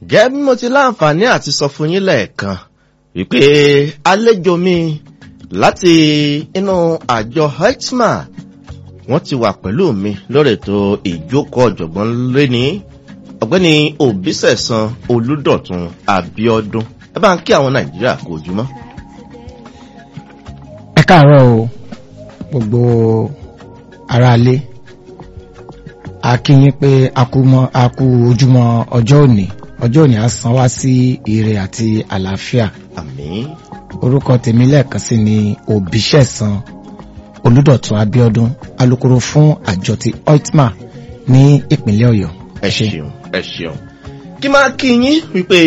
gẹ́gẹ́ bí mo ti láǹfààní àti sọ fún yín lẹ́ẹ̀kan wípé àlejò mi láti inú àjọ hetman wọ́n ti wà pẹ̀lú mi lórí ètò ìjókòó ọ̀jọ̀gbọ́n lẹ́ni ọ̀gbẹ́ni òbísẹ̀sán olùdọ̀tun abiodun ẹ bá ń kí àwọn nàìjíríà kó ojúmọ́. ẹ káàárọ̀ o gbogbo aráalé a kí yín pé a kú mọ́ a kú ojúmọ́ ọjọ́ òní ọjọ́ òní á san wá sí ire àti àlàáfíà àmín orúkọ tèmi lẹ́ẹ̀kan sí ni òbíṣẹ̀sán olùdọ̀tun abiodun alukoro fún àjọ ti oitma ní ìpínlẹ̀ ọ̀yọ́ ẹ ṣeun ẹ ṣeun kí máa kí yín wípé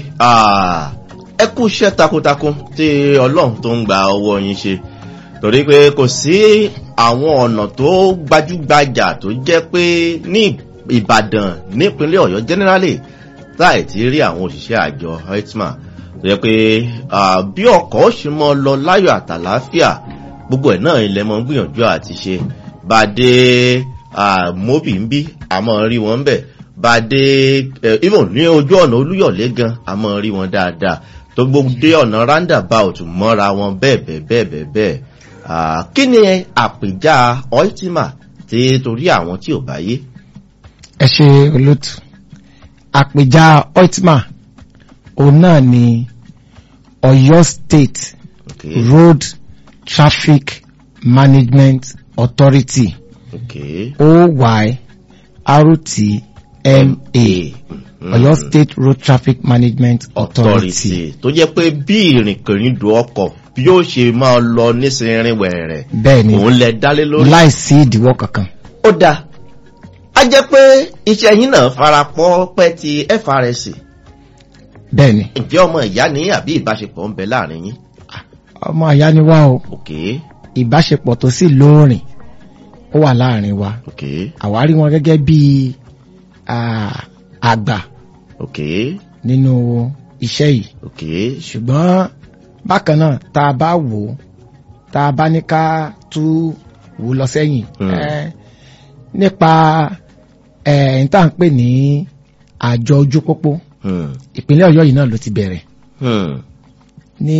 ẹ kú iṣẹ́ takuntakun tí ọlọ́run tó ń gba ọwọ́ yín ṣe torí pé kò sí àwọn ọ̀nà tó gbajúgbajà tó jẹ́ pé ní ìbàdàn nípínlẹ̀ ọ̀yọ́ generally láì ti rí àwọn òṣìṣẹ́ àjọ hetman tó jẹ́ pé bí ọkọ̀ ó ṣe mọ́ lọ láyọ̀ àtàláfíà gbogbo ẹ̀ náà ilẹ̀ mọ́ gbìyànjú àti ṣe bá dé mobi ń bí àmọ́ rí wọn bẹ̀ bá dé even ní ojú ọ̀nà olúyọ̀lé gan àmọ́ rí wọn dáadáa tó gbogbo dé ọ̀nà roundabout mọ́ra wọn bẹ́ẹ̀ bẹ́ẹ̀ bẹ́ẹ̀ bẹ́ẹ̀ bẹ́ẹ̀ kí ni àpèjá ultima tí torí àwọn tí ò bá yé. ẹ ṣe olótù àpèjá oitma òun náà ni ọyọ state Okay. road traffic management authority Okay. oyrtma ọyọ state road traffic management authority authority tó jẹ́ pé bí ìrìnkèrindò ọkọ̀ bí ó ṣe máa lọ nísìnyìnrín wẹ̀rẹ̀ bẹ́ẹ̀ ni òun lẹ dálé lórí. láìsí ìdíwọ́ kankan ó dáa a jẹ́ pé iṣẹ́ yín náà farapọ̀ pẹ́ ti frsc bẹ́ẹ̀ ni ǹjẹ́ ọmọ ìyá ní àbí ìbáṣepọ̀ ń bẹ láàrin yín. ọmọ àyá ni wá o ok ìbáṣepọ̀ tó sì lóòrìn ó wà láàrin wa ok àwárí wọn gẹ́gẹ́ bí ah, àgbà ok nínú iṣẹ́ yìí ok ṣùgbọ́n bákan náà tá a bá wò ó tá a bá ní ká tú wò ó lọ sẹ́yìn Hmm. eh, nípa ẹ̀ ń tà ń pè ní àjọ ojú pópó hmm. ìpínlẹ̀ ọ̀yọ́ yìí náà ló ti bẹ̀rẹ̀ Hmm. ní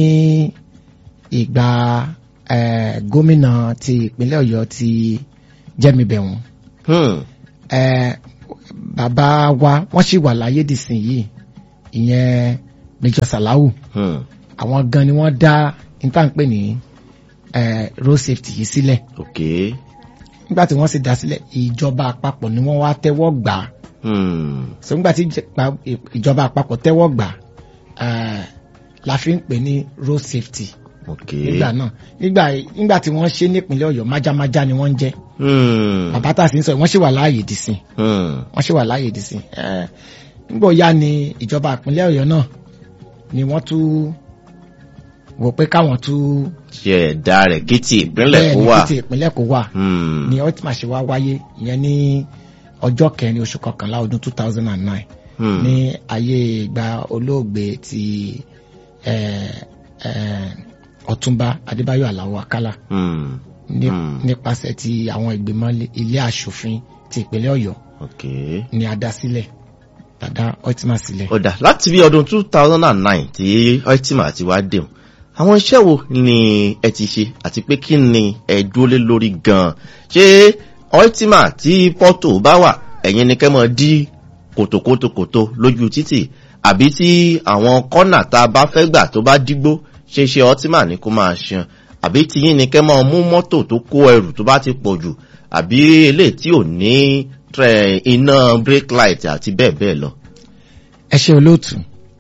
ìgbà eh, gómìnà ti ìpínlẹ̀ ọ̀yọ́ ti jẹ́mi bẹ̀wọ̀n Hmm. eh, bàbá wa wọ́n sì wà láyé dìsìn yìí ìyẹn Major Salau Hmm. àwọn gan ni wọ́n dá níta ń pè ní eh, road safety yìí sílẹ̀ ok nígbà tí wọ́n sì dá sílẹ̀ ìjọba àpapọ̀ ni wọ́n wá tẹ́wọ́ gbà á Hmm. so nígbà tí ìjẹpa- ìjọba àpapọ̀ tẹ́wọ́ gbà á eh, la fi ń pè ní road safety ok nígbà náà nígbà nígbà tí wọ́n ṣe nípínlẹ̀ ọ̀yọ́ májámájá ni wọ́n ń jẹ́ Hmm. bàbá tá a sì ń sọ yìí, wọ́n sì wà láàyè dìsìn Hmm. wọ́n sì wà láàyè dìsìn Eh, nígbà ó yá ni ìjọba ìpínlẹ̀ ọ̀yọ́ náà ni wọ́n tún wò pé káwọn tún ṣe ẹ̀dá rẹ̀ kí ti ìpínlẹ̀ bẹ́ẹ̀ kó ni wà. kí ti ìpínlẹ̀ kó wà Hmm. ni ultima ṣe wá wáyé ìyẹn ní ọjọ́ kẹrin oṣù kọkànlá ọdún two thousand and nine Hmm. ní ayé ìgbà olóògbé ti eh, eh, ọ̀túnba adébáyọ̀ aláwọ̀ akálà Hmm. ní- Hmm. nípasẹ̀ ti àwọn ìgbìmọ̀ ilé- ilé aṣòfin ti ìpínlẹ̀ ọ̀yọ́ ok. ni a dá sílẹ̀ dàdá ultima sílẹ̀. ó dà láti bí ọdún two thousand and nine tí ultima ti wá dé o àwọn iṣẹ́ wo ni ẹ ti ṣe àti pé kí ni ẹ dúró lé lórí gan-an ṣé ultima tí pọ́tò bá wà ẹ̀yin ni kẹ́ mọ́ dí kòtòkòtòkòtò lójú títì àbí tí àwọn kọ́nà tá a bá fẹ́ gbà tó bá dígbó ṣe ṣe ultima ni kó máa ṣan àbí tí yín ni kẹ́ mọ́ mú mọ́tò tó kó ẹrù tó bá ti pọ̀ jù àbí eléyìí tí ò ní trẹ- iná brake light àti bẹ́ẹ̀ bẹ́ẹ̀ lọ. ẹ ṣe olóòtú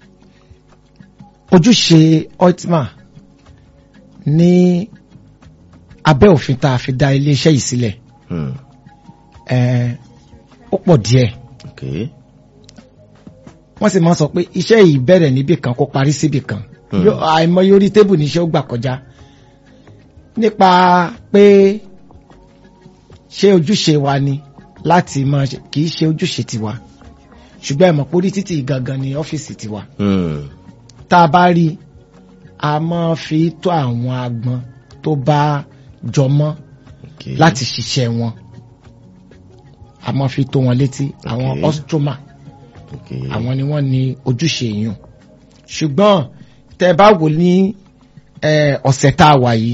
ojúṣe ultima ní abẹ́ òfin tá a fi dá iléeṣẹ́ yìí sílẹ̀ Hmm. eh, ó pọ̀ díẹ̀ Okay. wọ́n sì máa ń sọ pé iṣẹ́ yìí bẹ̀rẹ̀ níbì kan kó parí síbì kan Hmm. Yó- àìmọye orí tébù níṣẹ́ ó gbà kọjá nípa pé ṣé ojúṣe wa ni láti máa ṣe kì í ṣe ojúṣe tiwa ṣùgbọ́n ẹ mọ̀ pé orí títì gangan ni ọ́fíìsì tiwa Hmm. tá a bá rí a máa fi tó àwọn agbọn tó bá jọmọ́ Okay. láti ṣiṣẹ́ wọn a máa fi tó wọn létí àwọn Okay. ostroma Okay. àwọn ni wọ́n ní ojúṣe yìí ṣùgbọ́n tẹ́ bá wò ní eh, ọ̀sẹ̀ tá a wà yìí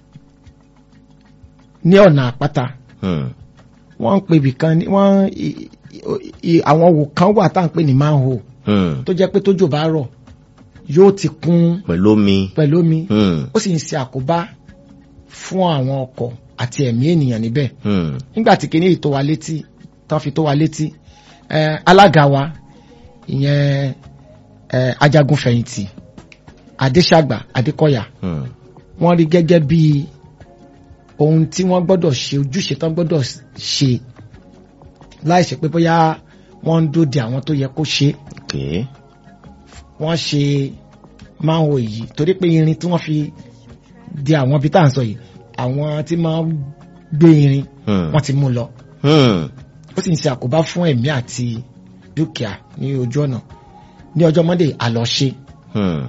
ní ọ̀nà àpáta Hmm. wọ́n ń pè bìkan ní wọ́n i- i- i- àwọn wò kan wà tá à ń pè ní manhole Hmm. tó jẹ́ pé tójò bá rọ̀ yóò ti kún pẹ̀lú omi. pẹ̀lú omi Hmm. ó sì ń ṣe àkóbá fún àwọn ọkọ̀ àti ẹ̀mí ènìyàn níbẹ̀ Hmm. nígbà tí kìíní tó wa létí tán fi tó wa létí eh, alága wa ìyẹn eh, ajagunfẹ̀yìntì adéṣàgbà adékọ̀yà Hmm. wọ́n rí gẹ́gẹ́ bí ohun tí wọ́n gbọ́dọ̀ ṣe ojúṣe tán gbọ́dọ̀ ṣe láìṣe pé bóyá wọ́n ń dóde àwọn tó yẹ kó ṣe Okay. wọ́n ṣe máa ń wo yìí torí pé irin tí wọ́n fi di àwọn ibi tá à ń sọ yìí àwọn tí máa ń gbé irin Hmm. wọ́n ti mú lọ Hmm. ó sì ń ṣe àkóbá fún ẹ̀mí àti dúkìá ní ojú ọ̀nà ní ọjọ́ monday àlọ́ṣe Hmm.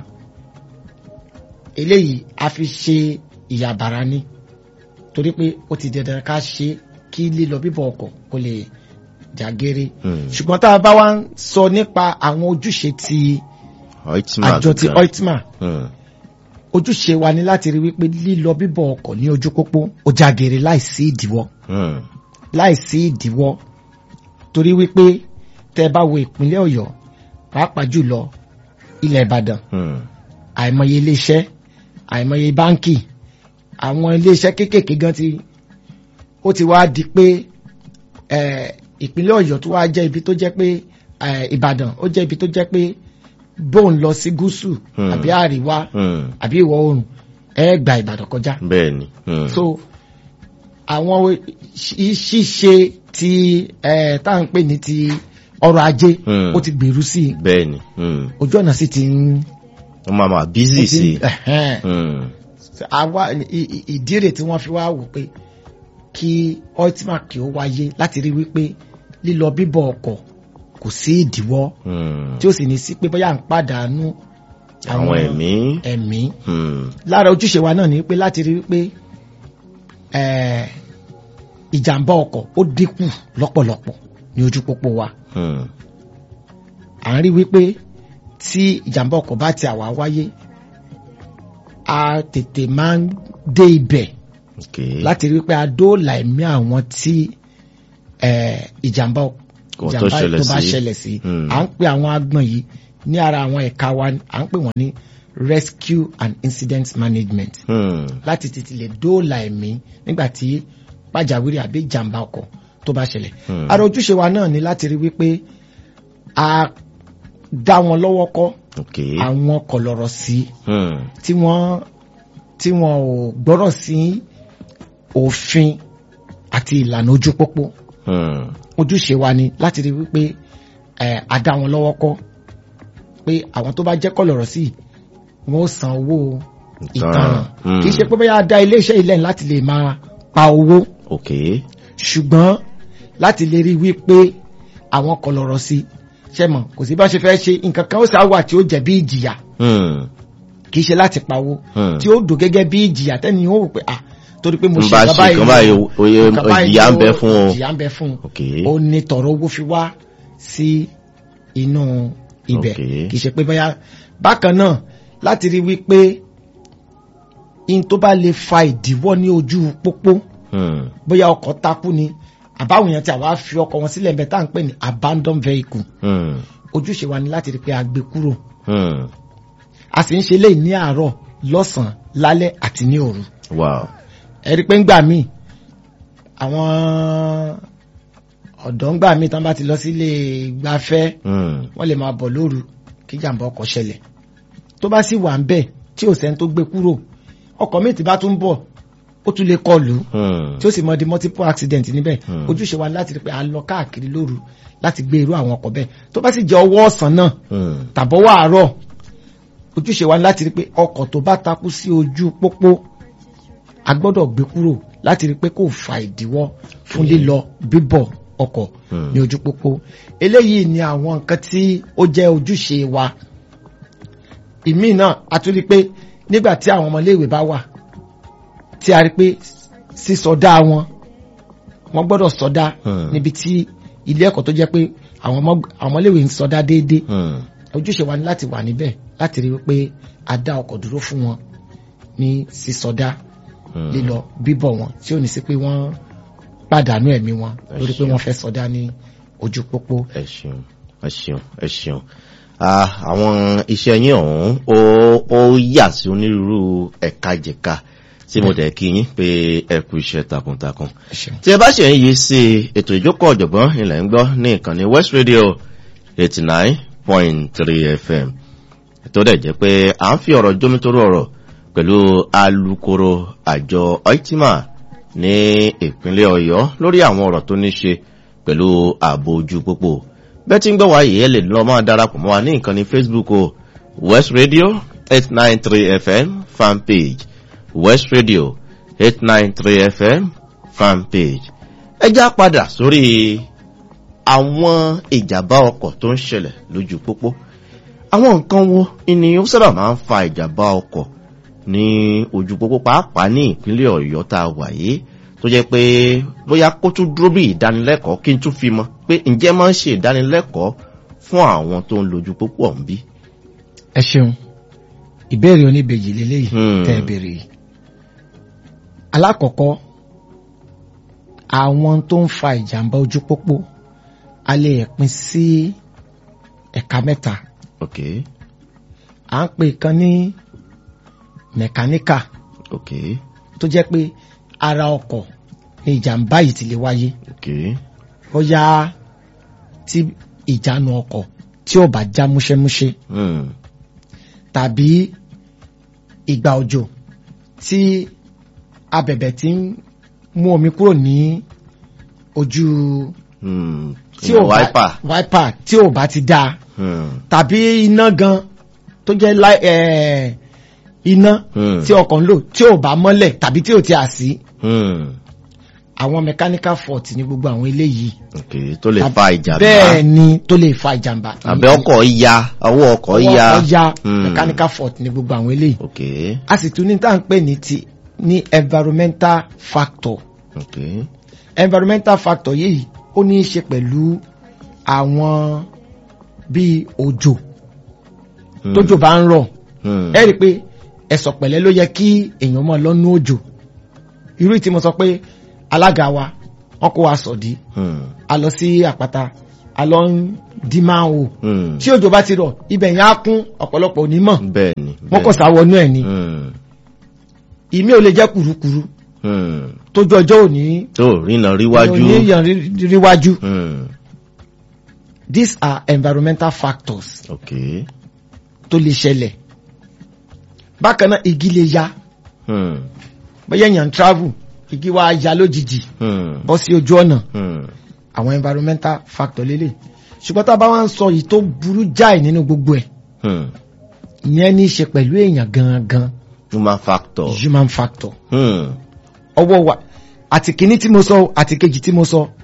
eléyìí a fi ṣe ìyàbàrá ní torí pé ó ti dandan ká ṣe kí lílọ bíbọ̀ ọkọ̀ kó lè jàgéré Hmm. ṣùgbọ́n tá a bá wá ń sọ nípa àwọn ojúṣe ti Oitman àjọ ti gan. oitman Hmm. ojúṣe wa ni láti rí wípé lílọ bíbọ̀ ọkọ̀ ní ojú pópó ó jàgéré láìsí ìdíwọ́ Hmm. láìsí ìdíwọ́ torí wípé tẹ́ bá wo ìpínlẹ̀ ọ̀yọ́ pàápàá jùlọ ilẹ̀ ìbàdàn Hmm. àìmọye iléeṣẹ́ àìmọye báńkì àwọn iléeṣẹ́ kéékèèké gan ti ó ti wá di pé eh, ìpínlẹ̀ ọ̀yọ́ tó wá jẹ́ ibi tó jẹ́ pé eh, ìbàdàn ó jẹ́ ibi tó jẹ́ pé bóun lọ sí gúúsù Hmm. àbí àríwá Hmm. àbí ìwọ̀ oòrùn ẹ gba ìbàdàn kọjá Bẹ́ẹ̀ni. Hmm. so àwọn ṣí- ṣíṣe ti eh, tá à ń pè ní ti ọrọ̀ ajé Hmm. ó ti gbèrú sí i Bẹ́ẹ̀ni. Hmm. ojú ọ̀nà sì ti ń Wọ́n máa máa bízì ó ti sí. ń- ẹ̀hẹ́n. Hmm. àwa i- i- ìdí rẹ̀ tí wọ́n fi wá wò pé kí ultima kí ó wáyé láti rí wípé lílọ bíbọ̀ ọkọ̀ kò sí ìdíwọ́ Hmm. tí ó sì ní sí pé bóyá à ń pàdánù Àwọn ẹ̀mí. ẹ̀mí Hmm. lára ojúṣe wa náà ni pé láti rí wípé eh, ìjàmbá ọkọ̀ ó dínkù lọ́pọ̀lọpọ̀ ní ojú pópó wa Hmm. à ń rí wípé tí ìjàmbá ọkọ̀ bá ti àwa wáyé a tètè máa ń dé ibẹ̀ Okay. láti rí wípé a dóòlà ẹ̀mí àwọn tí eh, ìjàmbá Kò tó ìjàmbá ṣẹlẹ̀ tó bá sí. ṣẹlẹ̀ sí Hmm. à ń pè àwọn agbọ̀n yìí ní ara àwọn ẹ̀ka wa à ń pè wọ́n ní rescue and incident management Hmm. láti tètè lè dóòlà ẹ̀mí nígbà tí pàjáwìrì àbí ìjàmbá ọkọ̀ tó bá ṣẹlẹ̀ Hmm. ara ojúṣe wa náà ni láti rí wípé a dá wọn lọ́wọ́ kọ́ Okay. àwọn kọ̀lọ̀rọ̀ sí Hmm. tí wọ́n tí wọ́n ò gbọ́rọ̀ sí òfin àti ìlànà ojú pópó Hmm. ojúṣe wa ni láti rí wípé ẹ a dá wọn lọ́wọ́ kọ́ pé àwọn tó bá jẹ́ kọ̀lọ̀rọ̀ sí wọn ó san owó ìtanràn Hmm. kì í ṣe pé bóyá a dá iléeṣẹ́ ilẹ̀ láti lè máa pa owó Okay. ṣùgbọ́n láti lè rí wípé àwọn kọ̀lọ̀rọ̀ sí ṣe mọ̀ kò sí bá ṣe fẹ́ ṣe nǹkan kan ó sá wà tí ó jẹ́ bí ìjìyà Hmm. kì í ṣe láti pawó Hmm. tí ó dò gẹ́gẹ́ bí ìjìyà tẹ́ni ó wò pé à torí pé mo N ṣe bá nǹkan ṣe nǹkan báyìí, o, oye- nǹkan báyìí ìjìyà ń o, bẹ fún o. ìjìyà ń bẹ fún un Okay. ó ní tọ̀rọ̀ owó fi wá sí inú ibẹ̀ Okay. kì í ṣe pé bóyá bákan náà láti rí wípé in tó bá lè fa ìdíwọ́ ní ojú pópó Hmm. bóyá ọkọ̀ takú ni àbáwọn èèyàn tí àwa fi ọkọ̀ wọn sílẹ̀ bẹ́ẹ̀ tá à ń pè ní abandon vehicle Hmm. ojúṣe wa ni láti rí pé a gbé kúrò Hmm. a sì ń ṣe léyìí ní àárọ̀ lọ́sàn-án lálẹ́ àti ní òru Wow. ẹ rí pé ń gbà míì àwọn ọ̀dọ́ ń gbà míì tán bá ti lọ sílé gbafẹ́ Hmm. wọ́n lè máa bọ̀ lóru kí jàǹbá ọkọ̀ ṣẹlẹ̀ tó bá sì wà ń bẹ̀ tí ò sẹ́ni tó gbé kúrò ọkọ̀ míì tí bá tún bọ̀ ó tún lè kọlù Hmm. tí ó sì mọ di multiple accident níbẹ̀ Hmm. ojúṣe wa ni láti rí pé a lọ káàkiri lóru láti gbé irú àwọn ọkọ̀ bẹ́ẹ̀ tó bá sì jẹ́ ọwọ́ ọ̀sán náà Hmm. tàbọ̀wọ́ àárọ̀ ojúṣe wa ni láti rí pé ọkọ̀ tó bá takú sí ojú pópó a gbọ́dọ̀ gbé kúrò láti rí pé kò fa ìdíwọ́ fún lílọ bíbọ̀ ọkọ̀ Hmm. ní ojú pópó eléyìí ni àwọn nǹkan tí ó jẹ́ ojúṣe wa ìmí náà a tún rí pé nígbà tí àwọn ọmọléèwé bá wà tí a rí pé sísọdá wọn wọ́n gbọ́dọ̀ sọdá Hmm. níbi tí ilé ẹ̀kọ́ tó jẹ́ pé àwọn ọmọ àwọn ọmọléèwé ń sọdá déédéé Hmm. ojúṣe wa ni láti wà níbẹ̀ láti rí wípé a dá ọkọ̀ dúró fún wọn ní sísọdá Hmm. lílọ bíbọ̀ wọn tí ò ní sí pé wọ́n pàdánù ẹ̀mí wọn Ẹ lórí pé ṣeun. wọ́n fẹ́ sọdá ní ojú pópó. ẹ ṣeun ẹ ṣeun ẹ ṣeun Ah, àwọn iṣẹ́ yín ọ̀hún ó ó yà sí onírúurú ẹ̀ka jẹ̀ka tí mo dẹ̀ kí yín pé ẹ kú iṣẹ́ takuntakun Ẹ ṣeun. tí ẹ bá ṣe ń yí sí ètò ìjókòó ọ̀jọ̀gbọ́n ilẹ̀ ń gbọ́ ní ìkànnì west radio eighty nine point three fm tó dẹ̀ jẹ́ pé à ń fi ọ̀rọ̀ jómítóró ọ̀rọ̀ pẹ̀lú alukoro àjọ oitima ní ìpínlẹ̀ ọ̀yọ́ lórí àwọn ọ̀rọ̀ tó ní ṣe pẹ̀lú ààbò ojú pópó bẹ́ẹ̀ tí ń gbọ́ wáyé ẹ lè lọ máa darapọ̀ mọ́ wa ní ìkànnì facebook o west radio eight nine three fm fan page west radio eight nine three fm fan page ẹ já padà sórí àwọn ìjàmbá ọkọ̀ tó ń ṣẹlẹ̀ lójú pópó àwọn nǹkan wo ni ó sábà máa ń fa ìjàmbá ọkọ̀ ní ojú pópó pàápàá ní ìpínlẹ̀ ọ̀yọ́ tá a wà yìí tó jẹ́ pé bóyá kó tún dúró bí ìdánilẹ́kọ̀ọ́ kí n tún fi mọ́ pé ǹjẹ́ máa ń ṣe ìdánilẹ́kọ̀ọ́ fún àwọn tó ń lójú pópó ọ̀hún bí. ẹ ṣeun ìbéèrè oníbejì lélẹ́yìí Hmm. tẹ́ ẹ béèrè yìí alákọ̀ọ́kọ́ àwọn tó ń fa ìjàmbá ojú pópó a lè pín sí ẹ̀ka mẹ́ta ok à ń pè kan ní mẹkáníkà ok tó jẹ́ pé ara ọkọ̀ ni ìjàmbá yìí ti lè wáyé ok bóyá tí ìjánu ọkọ̀ tí ò bá já múṣẹ́múṣẹ́ hmm. tàbí ìgbà òjò tí abẹ̀bẹ̀ ti ń mú omi kúrò ní ojú Hmm. tí ò bá wáípà wáípà tí ò bá ti dáa hmm. tàbí iná gan tó jẹ́ láì ẹ̀ iná Hmm. tí ọkọ̀ ń lò tí ò bá mọ́lẹ̀ tàbí tí ò ti à sí Hmm. àwọn mechanical fault ní gbogbo àwọn eléyìí ok tó lè fa ìjàmbá bẹ́ẹ̀ ni tó lè fa ìjàmbá àbẹ́ ọkọ̀ ya ọwọ́ ọkọ̀ ọwọ́ ya ọkọ̀ ya Hmm. mechanical fault ní gbogbo àwọn eléyìí ok a sì tún ní tá à ń pè ní ti ní environmental factor ok environmental factor yìí ó ní í ṣe pẹ̀lú àwọn bíi òjò Hmm. tójò bá ń rọ̀ Hmm. ẹ rí i pé ẹ̀sọ̀ pẹ̀lẹ́ ló yẹ kí èèyàn mọ̀ lọ́nú òjò irú tí mo sọ pé alága wa wọn kó wa sọ̀dí Hmm. a lọ sí àpáta a lọ ń dí máa wò Hmm. tí òjò bá ti rọ̀ ibẹ̀ yẹn á kún ọ̀pọ̀lọpọ̀ onímọ̀ bẹ́ẹ̀ ni wọ́n kọ̀ sáwọnú ẹ̀ ni Hmm. ìmí ò lè jẹ́ kùrukùru Hmm. tójú ọjọ́ òní tó rìnà ríwájú oníyàn ríwájú Hmm. these are environmental factors ok tó lè ṣẹlẹ̀ bákan náà igi lè ya Hmm. bóyá èèyàn ń travel igi wa ya lójijì Hmm. bọ́ sí ojú ọ̀nà Hmm. àwọn environmental factor lélẹ̀ ṣùgbọ́n tá a bá wá ń sọ yìí tó burú jáì nínú gbogbo ẹ̀ Hmm. ìyẹn ní í ṣe pẹ̀lú èèyàn gangan human factor human factor Hmm. ọwọ́ wa àti kìíní tí mo sọ àti kejì tí mo sọ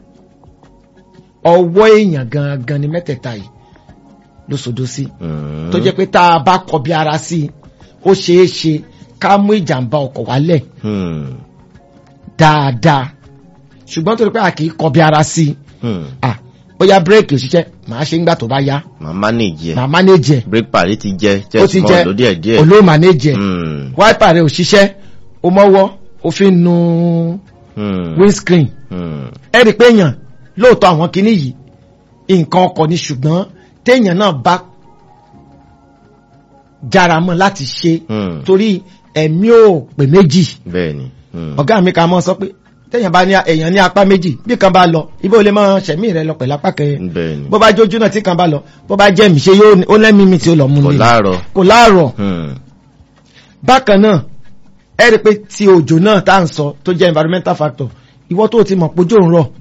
ọwọ́ èèyàn gangan ni mẹ́tẹ̀ẹ̀ta yìí ló sodo sí Hmm. tó jẹ́ pé tá a bá kọbi ara sí i ó ṣeé ṣe ká mú ìjàmbá ọkọ̀ wálẹ̀ Hmm. dáadáa ṣùgbọ́n torí pé a kì í kọbi ara sí i Hmm. ah bóyá bírèkì òṣìṣẹ́ màá ṣe ń gbà tó bá yá màá manage ẹ̀ màá mánéjì ẹ̀ break pari ti jẹ́ ó ti jẹ́ jẹ́ small ló díẹ̀ díẹ̀ olóò mánéjì ẹ̀ Hmm. wáìpà rẹ̀ òṣìṣẹ́ ó mọ́wọ́ ó fi ń nu Hmm. windscreen Hmm. ẹ rí i pé èèyàn lóòótọ́ àwọn kinní yìí nǹkan ọkọ̀ ni ṣùgbọ́n téèyàn náà bá jára mọ́ láti ṣe Hmm. torí ẹ̀mí ò pè méjì bẹ́ẹ̀ ni Hmm. ọ̀gá mi kan mọ́ sọ pé téèyàn bá ní èèyàn ní apá méjì bí kan bá lọ ibi ò lè máa ṣẹ̀mí rẹ lọ pẹ̀lú apá kẹrin bẹ́ẹ̀ ni bó bá jójú náà tí kan bá lọ bó bá jẹ́ mi ṣe yóò ní- ó lẹ́mí mi tí ó lọ mú kò mi láàárọ̀ kò láàrọ̀ Hmm. bákan náà ẹ rí i pé ti òjò náà tá à ń sọ tó jẹ́ environmental factor ìwọ tó o ti mọ̀ pójò ń rọ̀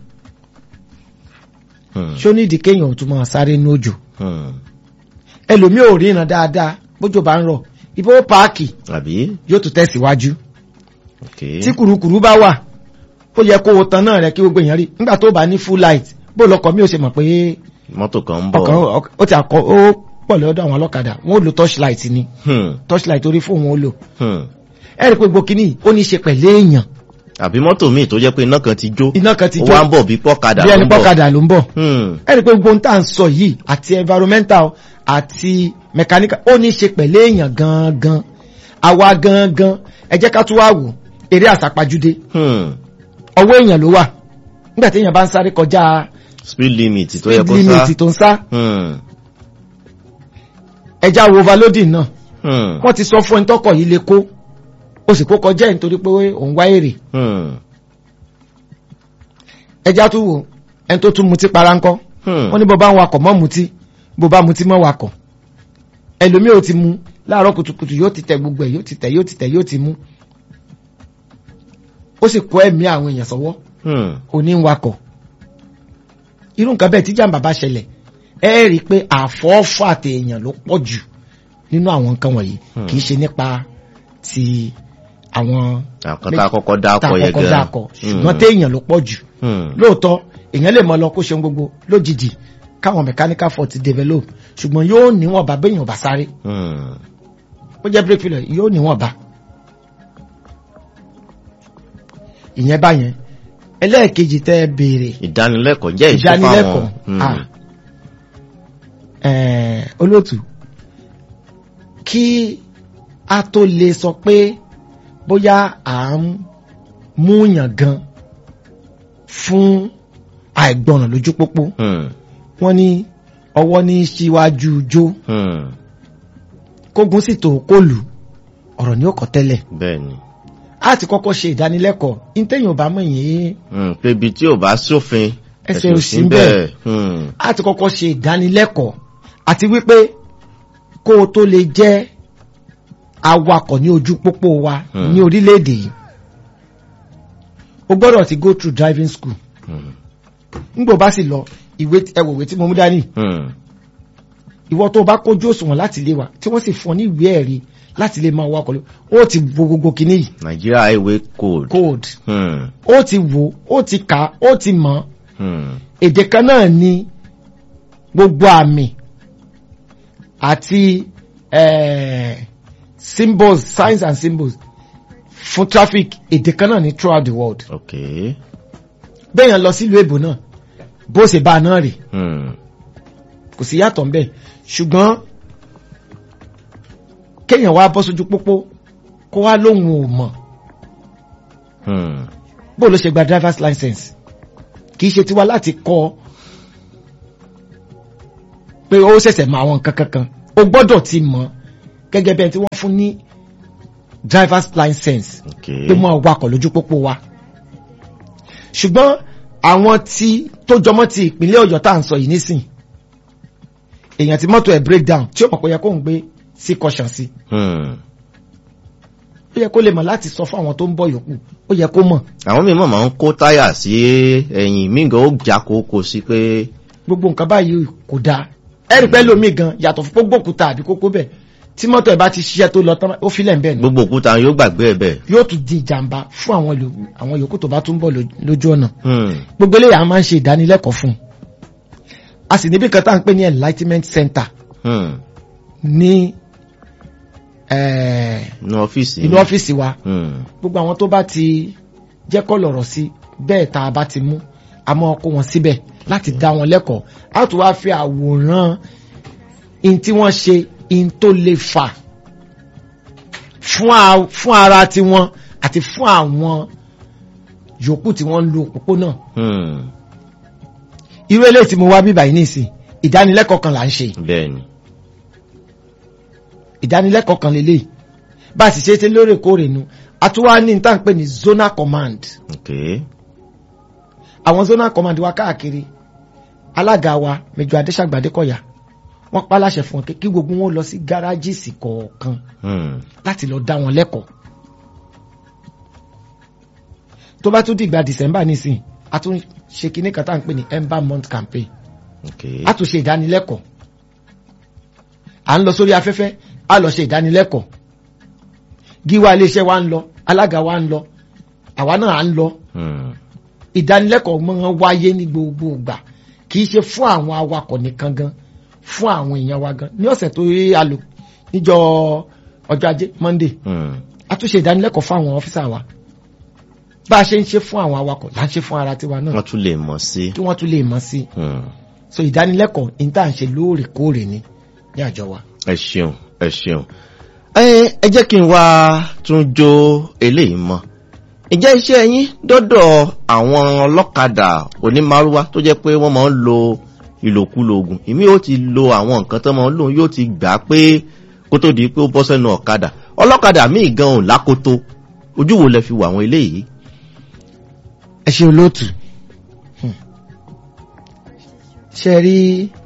Hmm. ṣó nídìí kéèyàn ò tún máa sáré ní òjò Hmm. ẹlòmíì ò ríran dáadáa bójò bá ń rọ̀ ibo páàkì àbí yóò tún tẹ̀síwájú ok tí kùrukùru bá wà ó yẹ kó o tan náà rẹ kí gbogbo èèyàn rí nígbà tó bá ní full light bó lọkọ mi ò ṣe mọ̀ pé mọ́tò kan ń bọ̀ ọkàn ọk- ó ti àkọ ó pọ̀ lọ́dọ̀ àwọn ọlọ́kadà wọn ò lo torchlight ni Hmm. torchlight orí fóònù wọn ó lò Hmm. ẹ rí i pé gbogbo kínní ó ní í ṣe pẹ̀lú èèyàn àbí mọ́tò míì tó jẹ́ pé iná kan ti jó iná kan ti ó jó wá ń bọ̀ bí pọ́kadà bí ló ẹni ń bọ̀ pọ́kadà ló ń bọ̀ Hmm, ẹni pé gbogbo ohun tá à ń sọ yìí àti environmental àti mechanical ó ní í ṣe pẹ̀lú èèyàn gangan àwa gangan ẹ jẹ́ ká tún wá wò eré àsápajúdé hmm. ọwọ́ èèyàn ló wà nígbà tí èèyàn bá ń sáré kọjá speed limit tó yẹ speed kó sá limit tó ń sá Hmm, ẹja wo overloading náà hmm, wọ́n ti sọ fún ẹni tọkọ̀ yìí lè kó o sì kó kọjá ẹ̀ nítorí pé òun wá èrè hmm, ẹja tún wò ẹni tó tún mutí para ńkọ́ hmm. wọ́n ní bó bá ń wakọ̀ mọ́ mutí bó bá mutí mọ́ wakọ̀ ẹlòmíì ò ti mu láàárọ̀ kùtùkùtù yóò ti tẹ gbogbo ẹ̀ yóò ti tẹ yóò ti tẹ yóò ti mu ó sì kó ẹ̀mí àwọn èèyàn sọ́wọ́ Hmm, òní ń wakọ̀ irú nǹkan bẹ́ẹ̀ tí jàǹbá bá ṣẹlẹ̀ ẹ rí i pé àfọ́fọ́ àti èèyàn ló pọ̀ jù nínú àwọn nǹkan wọ̀nyí Hmm. kì í ṣe nípa ti àwọn àkọ́tà kọ́kọ́ tá dákọ̀ a yẹ kọ́kọ́ gan dákọ̀ ṣùgbọ́n téèyàn ló pọ̀ jù Hmm, lóòótọ́ èèyàn lè mọ lọ kó ṣeun gbogbo lójijì káwọn mechanical fault develop ṣùgbọ́n yóò níwọ̀n bá béèyàn bá sáré hmm. ó jẹ́ brake failure yóò níwọ̀n bá ìyẹn báyẹn ẹlẹ́ẹ̀kejì tẹ́ ẹ béèrè ìdánilẹ́kọ̀ọ́ jẹ́ ìṣe ìdánilẹ́kọ̀ọ́ fáwọn ah, eh, olóòtú kí a tó lè sọ pé bóyá à ń múyàn gan fún àìgbọràn lójú pópó Hmm, wọ́n ní ọwọ́ ní síwájú jó hmm. kógun sì tó kóòlù ọ̀rọ̀ ní òkọ̀ tẹ́lẹ̀ bẹ́ẹ̀ ni a ti kọ́kọ́ ṣe ìdánilẹ́kọ̀ọ́ ìtẹ̀yìn ò bá mọ̀ yìí Hmm, pé ibi tí ò bá sófin Ẹsẹ̀ ẹ̀sìn ò ò sí sí ńbẹ̀. bẹ́ẹ̀ Hmm, a ti kọ́kọ́ ṣe ìdánilẹ́kọ̀ọ́ àti wípé kó o tó lè jẹ́ awakọ̀ ní ojú pópó wa Hmm. ní orílẹ̀-èdè yìí o gbọ́dọ̀ ti go through driving school hmm, nígbò bá sì lọ ìwé ẹwòwé tí mo mú dání hmm. ìwọ tó bá kójú òṣùwọ̀n láti lé wa tí wọ́n sì fún ọ ní ìwé ẹ̀rí láti lè máa wakọ̀ lọ ó ti bo gbogbo kinní yìí Nigeria highway code code Hmm, ó ti wò ó ti kà ó ti mọ̀ hmm. èdè kan náà ni gbogbo àmì àti eh, symbols signs and symbols fún traffic èdè kan náà ni throughout the world okay bẹ́ẹ̀yàn lọ sílùú èbò náà bó ṣe bá a náà rè Hmm, kò sí yàtọ̀ ń bẹ̀ ṣùgbọ́n kéèyàn wá bọ́ sójú pópó kó wá lóhun ò mọ̀ hmm. bó ló ṣe gba driver's license kì í ṣe tiwa láti kọ́ pé ó ṣẹ̀ṣẹ̀ mọ àwọn nǹkan kankan o gbọ́dọ̀ ti mọ̀ gẹ́gẹ́ bẹ́ẹ̀ tí wọ́n fún ní driver's license okay pé mọ́ wakọ̀ lójú pópó wa ṣùgbọ́n àwọn tí tó jọmọ́ ti ìpínlẹ̀ ọ̀yọ́ tá à ń sọ yìí nísìn èèyàn tí mọ́tò ẹ̀ break down tí ó mọ̀ pé ó yẹ kó ń gbé sí caution sí Hmm. ó yẹ kó lè mọ̀ láti sọ fún àwọn tó ń bọ̀ yòókù ó yẹ kó mọ̀ àwọn mímọ̀ máa ń kó táyà sí ẹ̀yìn mí gan ó já kókó sí pé gbogbo nǹkan báyìí kò dáa ẹ̀rí pẹ́ lómi gan yàtọ̀ fún gbogbo òkúta àbí kókó bẹ̀ tí mọ́tò ẹ̀ bá ti ṣiṣẹ́ tó lọ tán ó filẹ̀ ń bẹ̀ ni gbogbo òkúta yóò gbàgbé ẹ̀ bẹ́ẹ̀. yóò tún di ìjàmbá fún àwọn yòókù àwọn yòókù tó bá tún bọ̀ ló- lójú ọ̀nà Hmm. gbogbo eléyà máa ń ṣe ìdánilẹ́kọ̀ọ́ fún un a sì níbi kan tá à ń pè ní enlightenment center Hmm. ní eh, ní ọ́fíìsì. inú ọ́fíìsì wa Hmm. gbogbo àwọn tó bá ti jẹ́ kọ́ lọ̀rọ̀ sí bẹ́ẹ̀ tá a bá ti mú a máa kó wọn síbẹ̀ láti dá wọn lẹ́kọ̀ọ́ a tún wá fi àwòrán in tí wọ́n ṣe in tó lè fà fún a- fún ara tiwọn àti fún àwọn yòókù tí wọ́n ń lo òpópónà Hmm. irú eléyìí tí mo wá bíbà yìí nìsín ìdánilẹ́kọ̀ọ́ kan là ń ṣe bẹ́ẹ̀ni. ìdánilẹ́kọ̀ọ́ kan lélẹ̀ bá a sì ṣe é ṣe lóòrèkóòrè nu a tún wá ní níta ń pè ní zonal command okay. àwọn zonal command wa káàkiri alága wa Mẹ́jọ Adéṣàgbà Adékọ̀yà wọ́n pa láṣẹ fún wọn pé kí gbogbo wọn lọ sí gáràjìsì kọ̀ọ̀kan Hmm. láti lọ dá wọn lẹ́kọ̀ọ́ tó bá tún dìgbà December nísìn a tún ṣe kinní kan tá à ń pè ní ember month campaign okay. a tún ṣe ìdánilẹ́kọ̀ọ́ à ń lọ sórí afẹ́fẹ́ a lọ ṣe ìdánilẹ́kọ̀ọ́ gíwá iléeṣẹ́ wa ń lọ alága wa ń lọ àwa náà à ń lọ Hmm. ìdánilẹ́kọ̀ọ́ máa ń wáyé ní gbogbo ìgbà kì í ṣe fún àwọn awakọ̀ nìkan gan fún àwọn èèyàn wa gan ní ọ̀sẹ̀ tó rí a lò níjọ́ ọjọ́ ajé Monday Hmm. a tún ṣe ìdánilẹ́kọ̀ọ́ fún àwọn ọ́físà wa bá a ṣe ń ṣe fún àwọn awakọ̀ là ń ṣe fún ara tiwa náà wọ́n tún lè mọ̀ sí. kí wọ́n tún lè mọ̀ sí Hmm. so ìdánilẹ́kọ̀ọ́ ní tá à ń ṣe lóòrèkóòrè ni ní àjọ wa. ẹ ṣeun ẹ ṣeun ẹ ẹ jẹ́ kí n wá tún jó eléyìí mọ́ ìjẹ́ iṣẹ́ yín dọ́dọ̀ àwọn ọlọ́kadà onímárúwá tó jẹ́ pé wọ́n máa ń lo ìlòkulò oògùn ìmí yóò ti lo àwọn nǹkan tó máa ń lò yóò ti gbà pé kó tó di pé ó bọ́ sẹ́nu ọ̀kadà ọlọ́kadà míì gan ò lákòótó ojú wo lẹ fi wà àwọn eléyìí. ẹ ṣe olóòtú Hmm. ṣe rí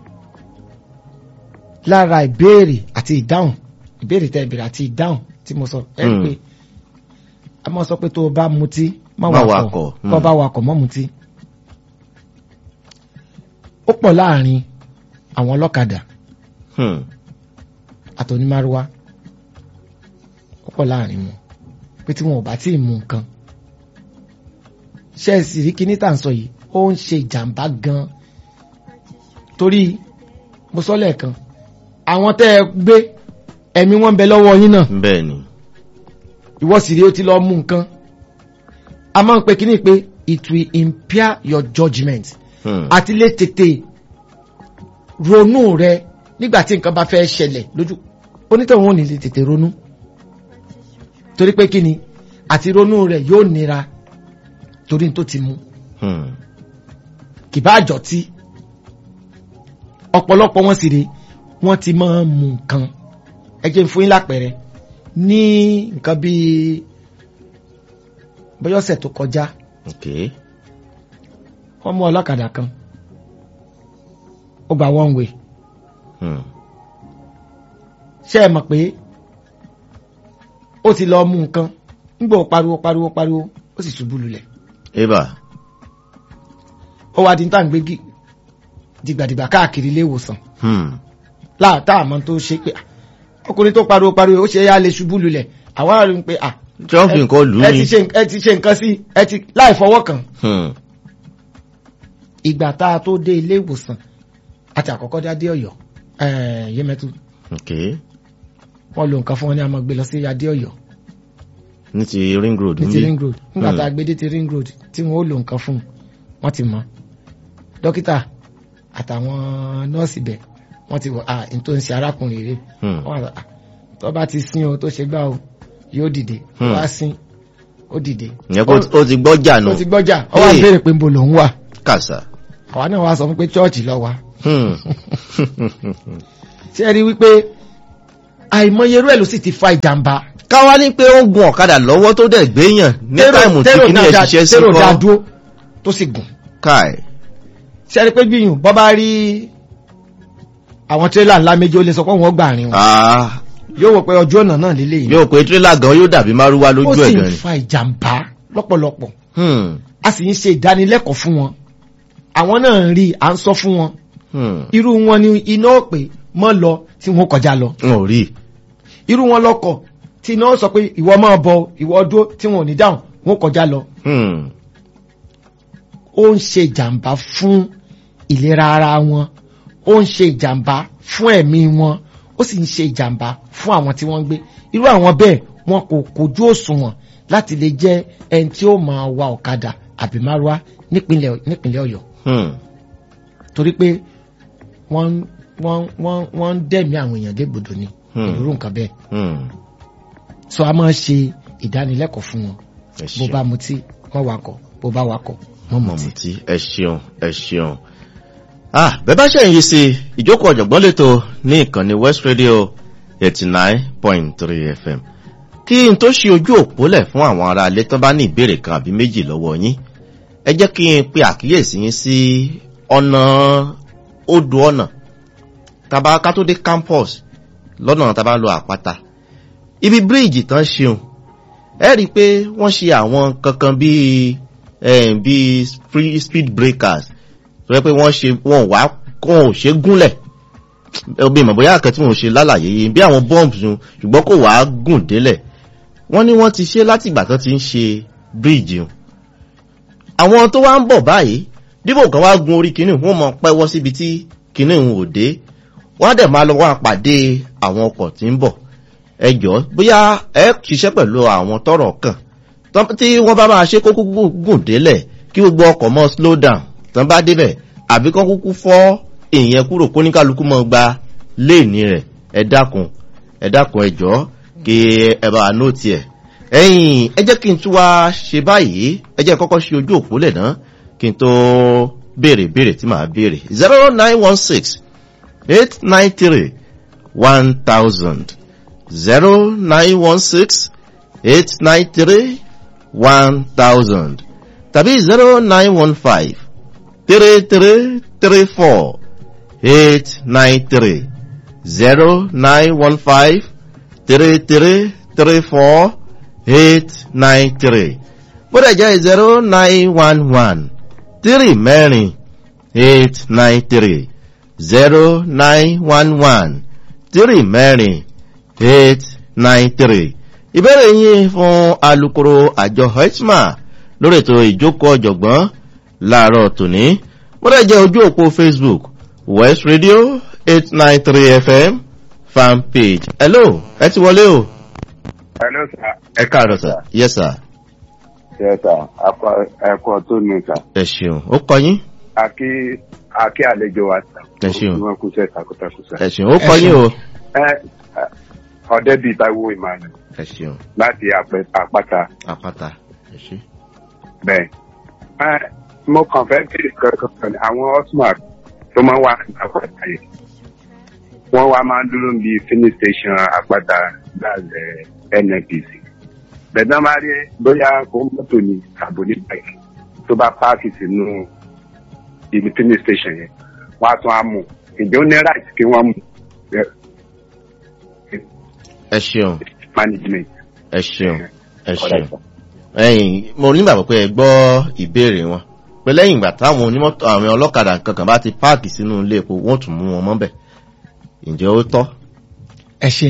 lára ìbéèrè àti ìdáhùn ìbéèrè tẹ ìbéèrè àti ìdáhùn tí mo sọ ẹ Hmm. pé a máa sọ pé tó o bá mutí má Má wakọ̀ wakọ̀, tó o hmm. bá wakọ̀ mọ́ mutí ó pọ̀ láàrin àwọn ọlọ́kadà Hmm. àtònímárúwá ó pọ̀ láàrin wọn pé tí wọn ò bá tí ì mú nǹkan ṣe é sì rí kíní tà ń sọ yìí ó ń ṣe ìjàmbá gan torí mo sọ lẹ́ẹ̀kan àwọn tẹ́ ẹ gbé ẹ̀mí wọn ń bẹ lọ́wọ́ yín náà bẹ́ẹ̀ ni ìwọ sì rí ó ti lọ mú nǹkan a máa ń pe kíní pé it will impair your judgement Hmm. àti lè tètè ronú rẹ nígbà tí nǹkan bá fẹ́ ṣẹlẹ̀ lójú onítọ̀hún ò ní lè tètè ronú torí pé kí ni àti ronú rẹ yóò nira torí tó ti mú Hmm. kì bá àjọ tí ọ̀pọ̀lọpọ̀ wọn sì rè wọ́n ti máa ń mú nǹkan ẹ jẹ́ n fún yín lápẹẹrẹ ní nǹkan bíi bọ́yọ̀sẹ̀ tó kọjá okay wọ́n mú ọlọ́kadà kan ó gba one way Hmm. ṣé ẹ mọ̀ pé ó ti lọ mú nǹkan nígbà ó pariwo pariwo pariwo ó sì ṣubú lulẹ̀ eba ó wá di ní tàǹgbé gì dìgbàdìgbà káàkiri ilé ìwòsàn Hmm. láàtà àmọ́ tó ṣe pé ah, ọkùnrin tó pariwo pariwo ó ṣe é yá lè ṣubú lulẹ̀ àwọn àrùn pé ah, tí wọ́n fi nǹkan lù ú ẹ ni. ti ṣe ẹ ti ṣe nǹkan sí ẹ ti láì fọwọ́ kàn Hmm. ìgbà tá a tó dé ilé ìwòsàn àti àkọ́kọ́ dé adé ọ̀yọ́ ẹ̀ẹ́ yémẹ́tù okay wọ́n lo nǹkan fún wọn ní àmọ́ gbé lọ sí adé ọ̀yọ́ ní ti ring road ní ń ti bí? ring road nígbà Hmm. tá a gbé dé ti ring road tí wọn ó lo nǹkan fún un wọ́n ti mọ̀ dókítà àtàwọn nọ́ọ̀sì bẹ̀ wọ́n ti wọ̀ à n tó ń ṣe arákùnrin rẹ̀ Hmm. wọ́n àgbà tó bá ti sin o tó ṣe gbá o yóò dìde tó Hmm. bá sin ó dìde ìyẹn kó ó ti gbọ́jà nù ó ti gbọ́jà ó wá Hey. béèrè pé nbo lòún wà kàṣà. àwa náà wá sọ fún pé chọ́ọ̀chì lọ wá Hmm. ṣé ẹ rí wípé àìmọye irú ẹ̀ ló sì ti fa ìjàmbá káwá ní pé ó ń gun ọ̀kadà lọ́wọ́ tó dẹ̀ gbéyàn ní táìmù tí tẹ́rò kìíní ẹ̀ dáadáa- ṣiṣẹ́ sí tẹ́rò dáa kọ́ dúró tó sì gùn káì. ṣé ẹ rí pé gbìyànjú bọ́ bá rí àwọn tírélà ńlá méjì ó lè sọ pé wọ́n gbà rìn wọn Ah, yóò wò pé ọjọ́ ọ̀nà náà lélẹ́yìn yóò pé tírélà gan yóò dàbí márúwá ó lójú sì ẹ̀ ń gan ni. fa ìjàmbá lọ́pọ̀lọpọ̀ Hmm. a sì ń ṣe ìdánilẹ́kọ̀ọ́ fún wọn àwọn náà ń rí à ń sọ fún wọn Hmm. irú wọn ni iná òpè mọ́ lọ tí wọ́n kọjá lọ n ò rí. irú wọn lọkọ̀ tí iná sọ pé ìwọ máa bọ ìwọ dúró tí wọn ò ní dáhùn wọ́n kọjá lọ Hmm. ó ń ṣe ìjàmbá fún ìlera ara wọn ó ń ṣe ìjàmbá fún ẹ̀mí wọn ó sì ń ṣe ìjàmbá fún àwọn tí wọ́n ń gbé irú àwọn bẹ́ẹ̀ wọn kò kojú òṣùwọ̀n láti lè jẹ́ ẹni tí ó máa wa ọ̀kadà àbí márúwá nípínlẹ̀ nípínlẹ̀ ọ̀yọ́ Hmm. torí pé wọ́n wọ́n wọ́n wọ́n ń dẹ̀mí àwọn èèyàn légbodò ni Hmm. irú nǹkan bẹ́ẹ̀ Hmm. so a máa ń ṣe ìdánilẹ́kọ̀ọ́ fún wọn ẹ bó ṣeun. bá mutí wọ́n wakọ̀ bó bá wakọ̀ wọ́n mutí. mọ̀mùtí ẹ ṣeun ẹ ṣeun. ah bẹ́ẹ̀ bá ṣẹ̀yìn sí ìjókòó ọ̀jọ̀gbọ́n lẹ́tọ̀ ní ìkànnì west radio eighty nine point three fm kí n tó ṣe ojú òpó lẹ̀ fún àwọn ará ilé tán bá ní ìbéèrè kan àbí méjì lọ́wọ́ yín ẹ jẹ́ kí n pe àkíyèsí yín sí ọ̀nà odò ọ̀nà tàbá ká tó dé campus lọ́nà tàbá lọ àpáta ibi bíríìjì tán ṣeun ẹ rí i pé wọ́n ṣe àwọn kankan bíi eh, bíi free speed breakers tó yẹ pé wọ́n ṣe wọ́n wá kó ò ṣe gúnlẹ̀ ẹbí ìmọ̀ bóyá àkẹ́tí wọn ò ṣe lálàyé yìí bí àwọn bombs nu ṣùgbọ́n kò wá gùn délẹ̀ wọ́n ní wọ́n ti ṣe láti ìgbà tó ti ń ṣe bíríìjì o àwọn tó wá ń bọ̀ báyìí dípò kan wá gun orí kìíní wọ́n mọ pẹ́wọ́ síbi tí kìíní ń ò dé wọ́n á dẹ̀ máa lọ wá pàdé àwọn ọkọ̀ tí ń bọ̀ ẹ jọ̀ọ́ bóyá ẹ ṣiṣẹ́ pẹ̀lú àwọn tọ́rọ̀ kàn Tọ́- tí wọ́n bá máa ṣe kó kúkú gùn délẹ̀ kí gbogbo ọkọ̀ mọ́ slow down tán bá débẹ̀ àbí kán kúkú fọ́ èèyàn kúrò kó ní kálukú mọ́ gba léèní rẹ̀ ẹ dákun ẹ dákun ẹ jọ̀ọ́ kí ẹ bá nóòtì ẹ̀ ẹ̀yìn ẹ jẹ́ kí n tún wá ṣe báyìí ẹ jẹ́ kọ́kọ́ ṣe ojú òpó lẹ̀ náà kí n tó béèrè béèrè tí màá béèrè zero nine one six eight nine three one thousand zero nine one six eight nine three one thousand tàbí zero nine one five three three three four eight nine three zero nine one five three three three four eight nine three bódà jẹ́ zero nine one one three mẹ́rin eight nine three zero nine one one three mẹ́rin eight nine three ìbéèrè yín fún alukoro àjọ hetma lórí ètò ìjókòó ọ̀jọ̀gbọ́n láàárọ̀ tòní bódà jẹ́ ojú òpó facebook west radio eight nine three fm fan page hello ẹ ti wọlé o Hello, sir. ẹ káàárọ̀ sir yes sir Yes, sir. Akọ- Ẹ̀kọ́ tó ní sà. ẹ ṣeun ó kọ yín Akí Akí àlejò wa sà. Ẹ ṣeun. Wọ́n kú sẹ́ takuntakun sà. ẹ ṣeun ó kọ Ẹ yín ṣeun. o Ẹ ẹ, ọdẹ bíi Táíwò Emmanuel ẹ ṣeun láti Àpẹ- àpáta àpáta ẹ ṣe. bẹ́ẹ̀. Ẹ mo kàn fẹ́ kí kankan ní àwọn Osmar tó máa ń wà ní àpáta yìí. Wọ́n wá máa ń dúró bí filling station àpáta láàzẹ̀ NNPC. Bẹ̀dá máa rí bóyá kó mọ́tò ní àbò ní báyìí tó bá páàkì sínú ibi filling station yẹn. Wọ́n á tún á mú. Ìjọ ní right kí wọ́n mú ẹ ṣeun management. ẹ ṣeun ẹ ṣeun Correct, sir. ẹyìn mo nígbàgbọ́ pé ẹ gbọ́ ìbéèrè wọn pé lẹ́yìn ìgbà táwọn onímọ́tò àwọn ọlọ́kadà kankan bá ti páàkì sínú ilé epo wọ́n tún mú wọn mọ́bẹ̀ ǹjẹ́ ó tọ́ ẹ ṣe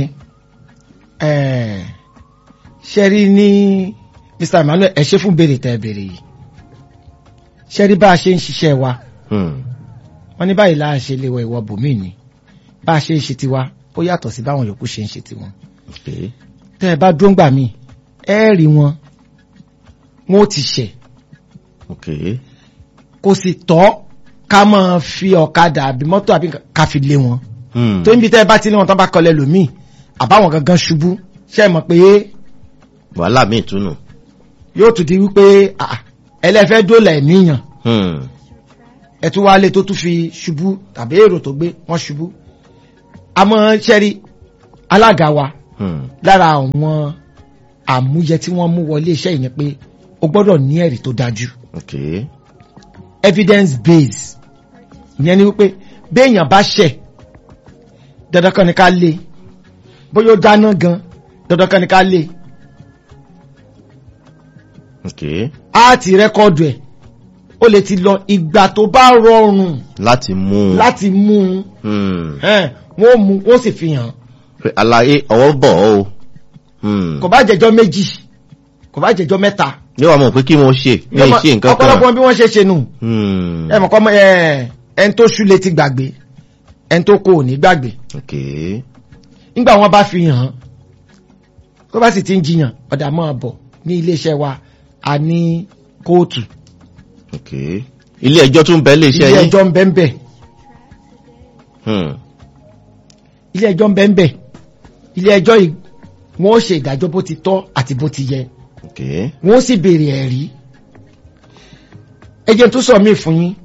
ẹ ṣe rí ní mr emmanuel ẹ ṣe fún béèrè tẹ ẹ béèrè yìí ṣe rí bá a ṣe ń ṣiṣẹ́ wa Hmm, wọ́n ní báyìí láà ṣe lè wọ ìwọ bòmíì ni bá a ṣe ń ṣe tiwa ó yàtọ̀ sí báwọn yòókù ṣe ń ṣe tiwọn okay, tẹ́ ẹ bá dúró ń gbà mí ẹ rí wọn wọn ó ti ṣẹ̀ okay, kò sì tọ́ ká máa fi ọ̀kadà àbí mọ́tò àbí nǹkan ká fi lé wọn hmm, tó ń bi tẹ́ ẹ bá ti ní wọn tán bá kọlẹ̀ lòmíì àbáwọn gangan ṣubú ṣe é mọ̀ pé wàhálà míì túnú yóò tún di wípé ah, ẹlẹ́fẹ́ dólà ẹ̀míyàn Hmm, ẹ̀tún wálé tó tún fi ṣubú tàbí èrò tó gbé wọ́n ṣubú àmọ́ ṣẹ́rí alága wa hmm, lára àwọn àmúyẹ tí wọ́n mú wọlé iṣẹ́ yìí ni pé o gbọ́dọ̀ ní ẹ̀rí tó dájú okay, evidence base ìyẹn ni wípé béèyàn bá ṣẹ̀ dandan kan ni ká lé bóyá ó dáná gan dandan kan ni ká lé okay, á ti rẹ́kọ̀dù ẹ̀ ó lè ti lọ ìgbà tó bá rọrùn láti mú un láti mú un Hmm, ẹn, wọ́n mú wọ́n sì fi hàn pé àlàyé ọwọ́ bọ̀ ọ́ o Hmm, kò bá jẹjọ́ méjì kò bá jẹjọ́ mẹ́ta ní wàá mọ̀ pé kí wọ́n ṣe ní ìṣe nǹkan kan ọ̀pọ̀lọpọ̀ bí wọ́n ṣe ṣe nù Hmm, ẹ mọ̀ kọ́ mọ́ ẹ ẹn tó ṣú létí gbàgbé ẹn tó kò ní gbàgbé okay, nígbà wọn bá fi hàn tó bá sì ti ń jiyàn ọ̀dà máa bọ̀ ní iléeṣẹ́ wa a ní kóòtù okay. ilé ẹjọ́ tún bẹ́ẹ̀ lè ṣe ilé yín ẹjọ́ ń bẹ ń bẹ Hmm, ilé ẹjọ́ ń bẹ ń bẹ ilé ẹjọ́ yìí wọ́n ó ṣe ìdájọ́ bó ti tọ́ àti bó ti yẹ okay, wọ́n ó sì béèrè ẹ̀rí ẹjẹ́ tó sọ mí fún yín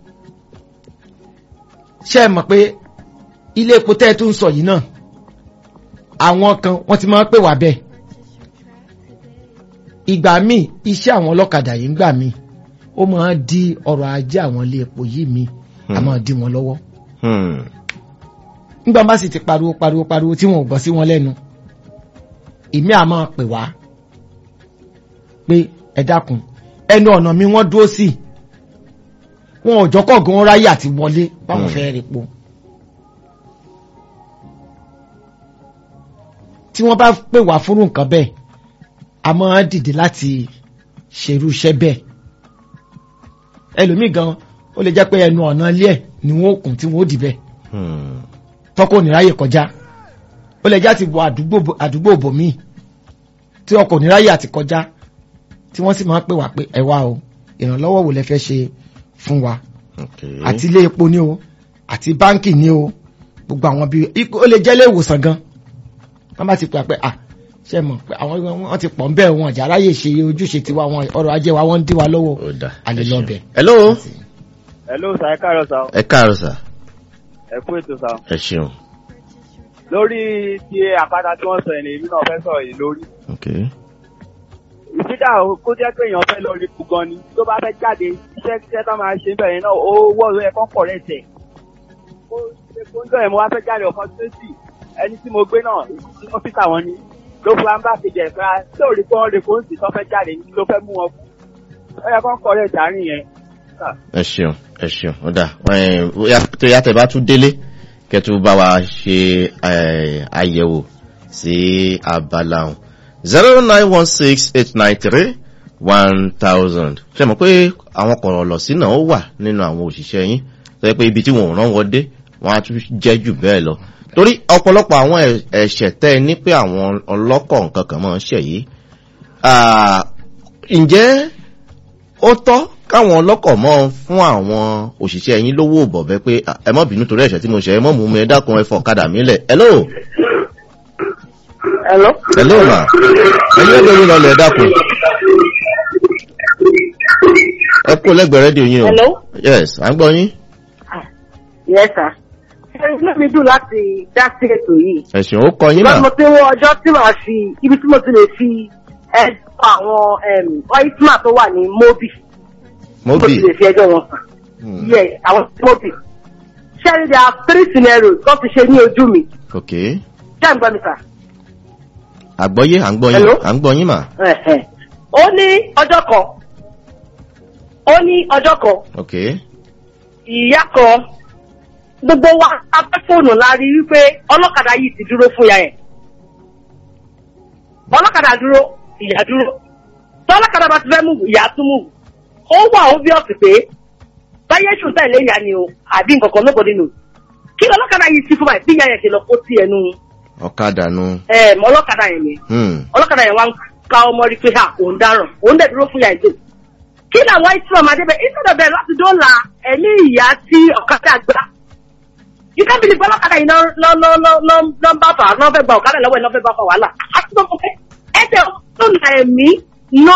ṣé ẹ mọ̀ pé ilé epo tẹ́ ẹ tó ń sọ yìí náà àwọn kan wọ́n ti máa ń pè wá bẹ́ẹ̀ ìgbà míì iṣẹ́ àwọn ọlọ́kadà yìí ń gbà míì ó máa ń di ọrọ̀ ajé àwọn ilé epo yìí míì a Hmm. máa di wọn lọ́wọ́ hmm, nígbà bá sì ti pariwo pariwo pariwo tí wọn ò gbọ́ sí wọn lẹ́nu ìmí à máa pè wá pé ẹ dákun ẹnu ọ̀nà mi wọ́n dúró sí wọn ò jọ́kọ̀ gan ráyè àti wọlé báwọn Hmm. fẹ́ rí po tí wọ́n bá pè wá fúnrú nǹkan bẹ́ẹ̀ a máa dìde láti ṣerú iṣẹ́ bẹ́ẹ̀ ẹlòmíì gan ó lè jẹ́ pé ẹnu ọ̀nà ilé ẹ̀ ni wọ́n ó kùn tí wọ́n ó dì bẹ́ẹ̀ hmm, tọkọ níráyè kọjá ó lè já ti wọ àdúgbò àdúgbò bòmíì tí ọkọ níráyè àti kọjá tí wọ́n sì máa ń pè wá pé ẹ wá o ìrànlọ́wọ́ wo lẹ fẹ́ ṣe fún wa Okay. àti ilé epo ni o àti báńkì ni o gbogbo àwọn bíi ikú- ó lè jẹ́ ilé ìwòsàn gan wọ́n bá ti pè pé à ṣe mọ̀ pé àwọn wọ́n ti pọ̀ ń bẹ́ẹ̀ wọn ọ̀jà aráyè ṣe ojúṣe tiwa wọn ọrọ̀ ajé wa wọ́n ń dí wa lọ́wọ́ Ó dà. a lè Ẹ lọ ṣeun. bẹ̀. hello Hello sir, ẹ káàárọ̀ sir. ẹ káàárọ̀ sà Ẹ kú ètò sir. ẹ ṣeun Lórí ti àpáta tí wọ́n sọ yẹn ni èmi náà fẹ́ sọ̀rọ̀ yìí lórí. okay Ìsídà kó jẹ́ pé èèyàn fẹ́ lọ rí kú gan ni. Tó bá fẹ́ jáde, iṣẹ́ iṣẹ́ tá máa ṣe bẹ̀rẹ̀ náà, ó wọ́ ọ̀rọ̀ ẹ̀kọ́ pọ̀ rẹ̀ tẹ̀. Ó ṣe kó ń jọ ẹ̀ mo wá fẹ́ jáde ọ̀kan tó sì. Ẹni tí mo gbé náà, ọ́fíìsà wọn ni. Ló fún ambá kejì ẹ̀ fúnra tí ò rí kó ń rí kó ń sì tó fẹ́ jáde ní ló fẹ́ mú wọn kú. Ó yẹ kó ń kọ̀ rẹ̀ dàrin yẹn. ẹ ṣeun ẹ ṣeun ó dà Ẹ, bóyá tó yá tẹ bá tún délé kẹtù bá wa ṣe ẹ, àyẹ̀wò sí abala ọ̀hún zero nine one six eight nine three one thousand ṣe mọ̀ pé àwọn kọ̀rọ̀ lọ sí náà ó wà nínú àwọn òṣìṣẹ́ yín tó yẹ pé ibi tí wọn ò rán wọn dé wọn á tún jẹ́ jù bẹ́ẹ̀ lọ torí ọ̀pọ̀lọpọ̀ àwọn ẹ̀- ẹ̀ṣẹ̀ tẹ́ ẹ ní pé àwọn ọlọ́kọ̀ nǹkan kan máa ń ṣẹ̀ yìí Ah, ǹjẹ́ ó tọ́ káwọn ọlọ́kọ̀ mọ́ fún àwọn òṣìṣẹ́ yín lówó bọ̀bẹ́ pé "Ah, ẹ mọ́ bínú torí ẹ̀ṣẹ̀ tí mo ṣe ẹ mọ́ mú mi ẹ dákun ẹ fọ̀kadà mi lẹ̀ hello Hello. hello ma ẹ̀yin ẹgbẹ́ mi lọlẹ̀ ẹ dákun ẹ kó lẹ́gbẹ̀ẹ́ rédíò yín o Hello. yes à ń gbọ́ yín Yes, sir. Inú mi dùn láti dá sí ètò yìí. ẹ̀sìn ó kọ yín Lọ́dún mo mà ti ń wọ ọjọ́ tí màá fi ibi tí mo ti lè fi ẹjọ́ àwọn ọ́ìtìmà tó wà ní Mobi. mo Mo bì ti lè fi ẹjọ́ wọn sàn. Hmm, Yes, àwọn Mobi. Ṣẹ́ni there are three scenarios tó ti ṣe ní ojú mi. ok Ṣé ń gbọ́ mi sà? àgbọ́yé à ń gbọ́ yín Hello? à ń gbọ́ yín mà Ẹ̀hẹ̀. Ó ní ọjọ́ kan. Ó ní ọjọ́ kan. ok ìyá kan gbogbo wa abẹ́ fóònù la rí wípé ọlọ́kadà yìí ti dúró fún ya ẹ̀ ọlọ́kadà dúró ìyá dúró tí ọlọ́kadà bá ti fẹ́ mú ìyá tún mú ó wà obvious pé báyé ṣùn tẹ̀lé ìyá ni o àbí nǹkan kan lóko nínú kí ọlọ́kadà yìí sí fún báyìí bí ìyá yẹn ti lọ kó sí ẹnu ọ̀kadà nu ẹ̀ẹ́m ọlọ́kadà yẹn ni hmm, ọlọ́kadà yẹn wá ń ká ọmọ rí pé ha òun dáràn òun dẹ̀ dúró fún ìyá ìjọ kí làwọn ìtura máa débẹ̀ ìtura bẹ̀rẹ̀ láti dọ́là ẹ̀mí ìyá tí ọ̀kadà gbá you can't believe ọlọ́kadà yìí náà lọ́ lọ́ lọ́ lọ́ lọ́ ń bá fà á náà fẹ́ gba ọ̀kadà lọ́wọ́ ẹ̀ náà fẹ́ bá fà wàhálà àti tó fẹ́ ẹ̀jẹ̀ dọ́là ẹ̀mí ná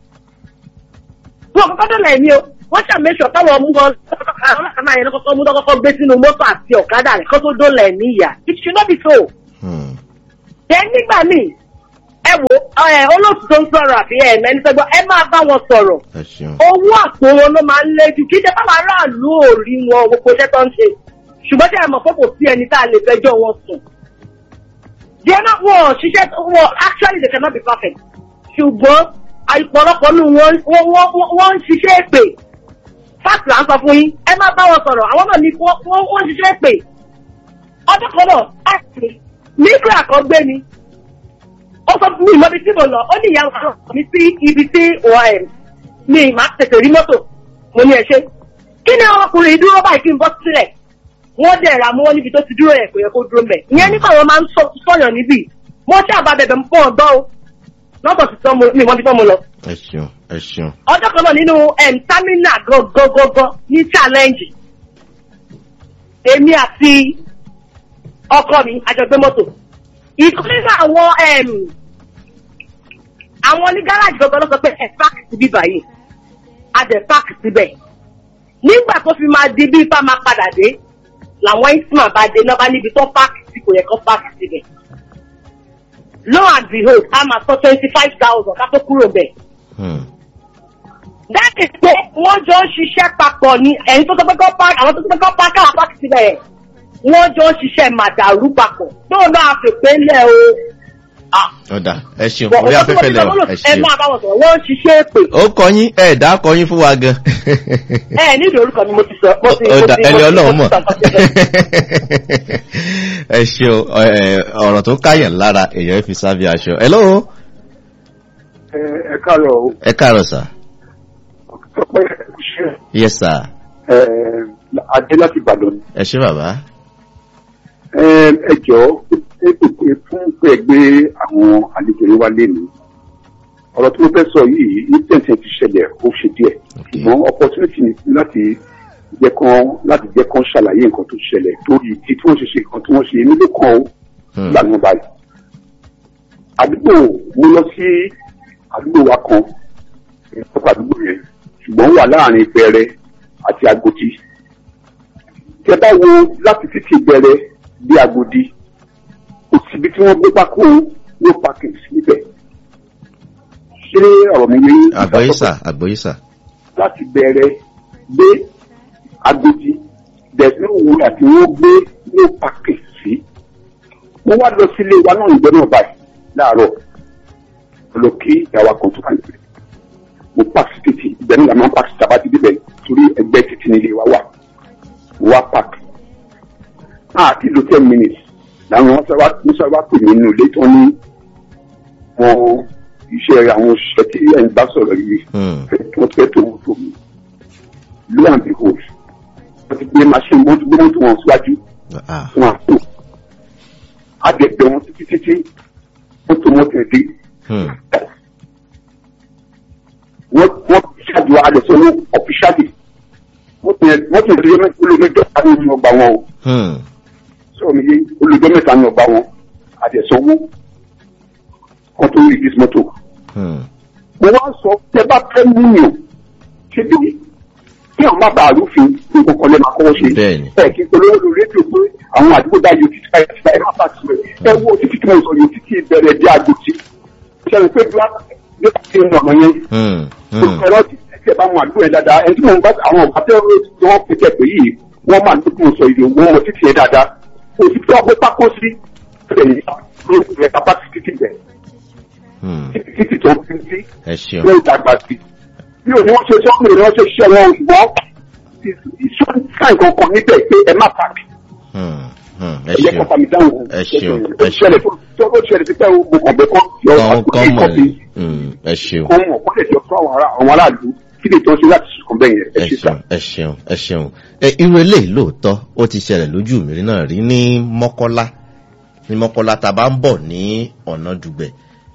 wọn kọ́kọ́ dọ́là ẹ̀mí o wọ́n ṣàmẹ́sọ̀ táwọn mú wọn ọlọ́kadà yẹn kọ́kọ́ mú kọ́kọ́ gbé sínú mọ́tò àti ọ̀kadà rẹ̀ kó tó dọ́là ẹ̀mí ìyá it should not be so hmm, then nígbà míì ẹ wo ẹ olóòtú tó ń sọ̀rọ̀ àbí ẹ mẹ́ni sẹ́gbọ́n ẹ máa bá wọn sọ̀rọ̀ ẹ ṣeun owó àpò wọn ló máa ń lé jù kí ṣe báwa aráàlú ò rí wọn gbogbo iṣẹ́ tó ń ṣe ṣùgbọ́n tí a mọ̀ pé kò sí ẹni tá a lè fẹjọ́ wọn sùn. díẹ̀ náà wọ́n ṣiṣẹ́ wọ́n actually they cannot be perfect ṣùgbọ́n àìpọ̀lọpọ̀ nù wọ́n wọ́n wọ́n wọ́n ń ṣiṣẹ́ èpè fáàtì là ń sọ fún yín ẹ má bá wọn sọ̀rọ̀ àwọn náà ní wọ́n wọ́n wọ́n ń ṣiṣẹ́ èpè ọjọ́ kan náà láti nígbà kan gbé ni ó sọ fún mi ìmọ̀ ibi tí mo lọ ó ní ìyá ọ̀sán mi sí ibi tí wọ́n ẹ̀ mi ì máa tètè rí mọ́tò mo ní ẹ ṣe kí ni ọkùnrin dúró báyìí kí n bọ́ sílẹ̀ wọ́n dẹ̀ ra mọ́ níbi tó ti dúró yẹn kò yẹ kó dúró mẹ́ ìyẹn nígbà wọn máa ń sọ- sọ̀yàn níbí mo ṣàbà bẹ̀bẹ̀ ń pọ̀ ọ̀dọ́ o lọ́tọ̀ sí tán mo mi ìmọ̀ bí tán mo lọ ẹ ṣeun ẹ ṣeun ọjọ́ kan náà nínú em, támínà gọ́gọ́gọ́gọ́ ní challenge èmi àti ọkọ mi àjọgbé mọ́tò ìkan nínú àwọn em, àwọn ní gáràjì gbọ́gbọ́ ló sọ pé ẹ páàkì síbí báyìí a dẹ̀ páàkì síbẹ̀ nígbà tó fi máa di bí ipá máa padà dé làwọn isma bá dé náà bá níbi tó páàkì sí kò yẹ kó páàkì síbẹ̀ lo and behold a máa sọ twenty five thousand ká tó kúrò bẹ́ẹ̀ hmm, dáàbì pé wọ́n jọ ń ṣiṣẹ́ papọ̀ ní ẹ̀yin tó tọ́pẹ́ kọ́ àwọn tó tọ́pẹ́ kọ́ pákà pákì síbẹ̀ yẹn wọ́n jọ ń ṣiṣẹ́ màdàrú papọ̀ tóun náà fèpé lẹ̀ o. Ah, ọ̀dà ẹ ṣeun bọ̀ orí ọ̀pọ̀ tí mo afẹ́fẹ́ ti lẹ̀ sọ ẹ wọ́n lò ẹ ṣeun máa bá wọn sọ̀rọ̀ wọ́n ń ṣiṣẹ́ èpè. ó kọ yín ẹ dá kọ yín fún wa gan. ẹ ẹ nídìí orúkọ ni mo ti sọ. mo ti mo ọ̀dà ti ẹni mo ti- ọlọ́run mo mọ̀ ti sọ nǹkan tí mo fẹ́. ẹ ṣeun ẹ, ọ̀rọ̀ tó káyàn lára èèyàn fi sábẹ́ aṣọ. hello ẹ ẹ káàárọ̀ o ẹ káàárọ̀ sà tọpẹ ṣe yes sir ẹ adé láti ìbàdàn ni. ẹ ṣé bàbá ẹ ẹ jọ ẹ pèpè fún pé gbé àwọn àlejò yín wá léni ọ̀rọ̀ tí mo fẹ́ sọ yìí incident yẹn ti ṣẹlẹ̀ ó ṣe díẹ̀ ṣùgbọ́n opportunity ni láti jẹ́ kán láti jẹ́ kán ṣàlàyé nǹkan tó ṣẹlẹ̀ torí ìdí tí wọ́n ṣe ṣe nǹkan tí wọ́n ṣe nílé kan ó Hmm. lànà báyìí. àdúgbò mo lọ sí àdúgbò wa kan ìjọba àdúgbò yẹn ṣùgbọ́n ó wà láàrin Ìbẹ̀rẹ̀ àti Agodi. tẹ bá wo láti títí Ìbẹ̀rẹ̀ bí Agodi kò síbi tí wọ́n gbé pákó no parking níbẹ̀. ṣé ọ̀rọ̀ mi yé yín? àgbọ̀yísà àgbọ̀yísà. láti bẹ̀rẹ̀ dé Agodi bẹ̀rẹ̀ òun àti wọ́n gbé no parking sí. mo wá lọ sílé wa náà ìgbẹ́ náà báyìí láàárọ̀ mo lọ kí ìyàwó kan tó kàn níbẹ̀. mo pàṣẹ títì ìgbẹ́ náà la máa ń pàṣẹ tàbá ti débẹ̀ torí ẹgbẹ́ títì nílé wa wà mo wá park. àti lo ten minutes làwọn wọn sábà wọn sábà pè mí nínú ilé tó ní wọn iṣẹ́ àwọn òṣìṣẹ́ tí ẹ̀ ń bá sọ̀rọ̀ yìí Hmm. wọ́n fẹ́ tó wọ́n tó mi. lo and behold wọ́n ti gbé machine wọ́n ti gbé mọ́tò wọn síwájú Ah. fún àpò. Adẹ̀gbẹ̀ wọn títí títí mọ́tò mọ́tò ẹ̀ dé. Hmm. Wọ́n wọ́n ṣáàjú adẹ̀sọ́ ní ọ̀fíṣàlì. Mọ́tò yẹn mọ́tò yẹn lóye olómẹjọ àwọn ènìyàn ọgbà wọn o. Hmm. Sọ̀rọ̀ mi yé olùjọ mẹ́ta ní ọgbà wọn. Adẹ̀sọ́ owó kan tó rí dis mọ́tò. Hmm. mo wá sọ tẹ bá fẹ́ múyàn ṣe bí kí àwọn má bàa rúfin ní kókó lẹ́ máa kọ́wọ́ ṣe. Bẹ́ẹ̀ni. ẹ kí n polówó lórí rédíò pé àwọn àdúgbò dá yóò títí báyìí títí báyìí má bàa tì rẹ̀ ẹ wo títí tí mo sọ yóò títí bẹ̀rẹ̀ bí agbòtí. ṣe é pé bí wọ́n bí wọ́n ti ń ràn yẹn. Hmm. Hmm. ẹ̀rọ ti ẹ̀ bá wọn àdúgbò yẹn dáadáa ẹni tí mo bá àwọn ọ̀gá tẹ́ tí wọ́n fi tẹ̀ pé yìí wọ́n máa ń tó mo sọ ìlú wọn mọ títí yẹn dáadáa. òsì tí wọ́n gbé pákó sí ẹ̀yìn ló ẹ̀ capacity ti bẹ̀ Hmm. títí tó ń fi sí ẹ ṣeun. ló dàgbà sí. bí o ní wọ́n ṣe sọ pé wọ́n ṣe ṣe wọn ṣùgbọ́n iṣẹ́ káì kankan níbẹ̀ pé ẹ má pàdé. Hmm. Hmm. ẹ ẹ yẹ ṣeun. kọ́ta mi dáhùn. Ẹ ṣeun, ó ẹ ṣeun. ṣẹlẹ̀ tó tó ó ṣẹlẹ̀ sí pé o mo kàn bẹ́ kọ́ yọ kọ́ àkókò kọ́ mọ̀ kọ́bí ní. Hmm. ẹ ṣeun. kọ́ wọn kọ́ lè jọ fún àwọn ará àwọn aráàlú kí lè tó ṣe láti sùn bẹ́ẹ̀ yẹn ẹ ẹ ṣe sà. ṣeun ẹ ṣeun ẹ ṣeun ẹ irú eléyìí lóòótọ́ ó ti ṣẹlẹ̀ lójú mi rí náà rí ní mọ́kọ́lá ní mọ́kọ́lá tá a bá ń bọ̀ ní ọ̀nà dùgbẹ̀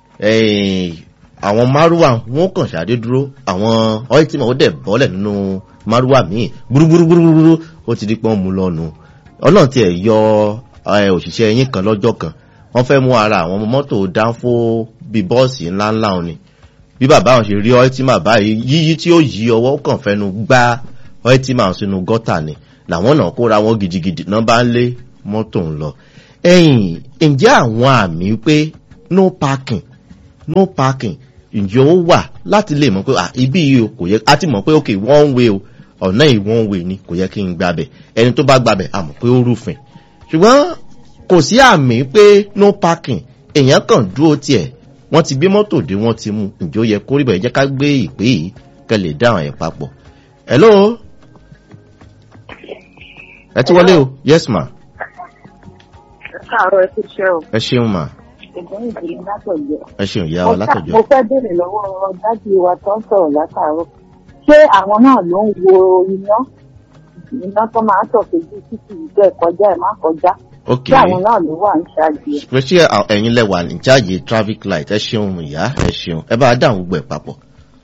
Eh, àwọn márùwà wọn kàn ṣàdé dúró àwọn ọ́ìtìmọ̀ ó dẹ̀ bọ́lẹ̀ nínú márùwà míì gbúrúgbúrúgbúrú ó ti di pé wọ́n mú lọ́nu ọlọ́run tiẹ̀ yọ eh, òṣìṣẹ́ yín kan lọ́jọ́ kan wọ́n fẹ́ mú ara àwọn ọmọ mọ́tò dánfó bíi bọ́ọ̀sì ńláńlá òní bí bàbá àwọn ṣe rí ọ́ìtìmà báyìí yíyí tí ó yí ọwọ́ kàn fẹ́nu gbá ọ́ìtìmà sínú gọ́tà ni làwọn náà kóra wọn gidigidi náà bá ń lé mọ́tò ń lọ. ẹ̀yìn ǹjẹ́ àwọn àmì pé no parking no parking ǹjẹ́ ó wà láti lè mọ̀ pé ah, ibi yìí o kò yẹ a ti mọ̀ pé ok one way o ọ̀nà yìí one way ni kò yẹ kí n gbabẹ̀ ẹni tó bá gbabẹ̀ a mọ̀ pé ó rúfin ṣùgbọ́n kò sí àmì pé no parking èèyàn kàn dúró tiẹ̀ wọ́n ti gbé mọ́tò dé wọ́n ti mú ǹjẹ́ ó yẹ kó rí bẹ́ẹ̀ jẹ́ ká gbé ìpè yìí kẹ́ lè dáhùn ẹ̀ papọ̀. hello ẹ ti wọlé o yes ma káàárọ̀ ẹ ti ṣe o ẹ ṣeun ma ìgbọ́n ìdílé látọ̀jọ́. ẹ ṣeun ìyá wa látọjọ́. mo fẹ́ béèrè lọ́wọ́ dájú wa tó ń sọ̀rọ̀ látàárọ̀ ṣé àwọn náà ló ń wo iná iná tó máa ń sọ̀kejì títí ìjọ ìkọjá ẹ̀ má kọjá ok ṣé àwọn náà ló wà ń ṣáàjì ẹ̀. pé ṣé à- ẹ̀yin lẹ́wà ní jáde traffic light ẹ ṣeun ìyá ẹ ṣeun ẹ bá dáhùn gbogbo ẹ̀ papọ̀.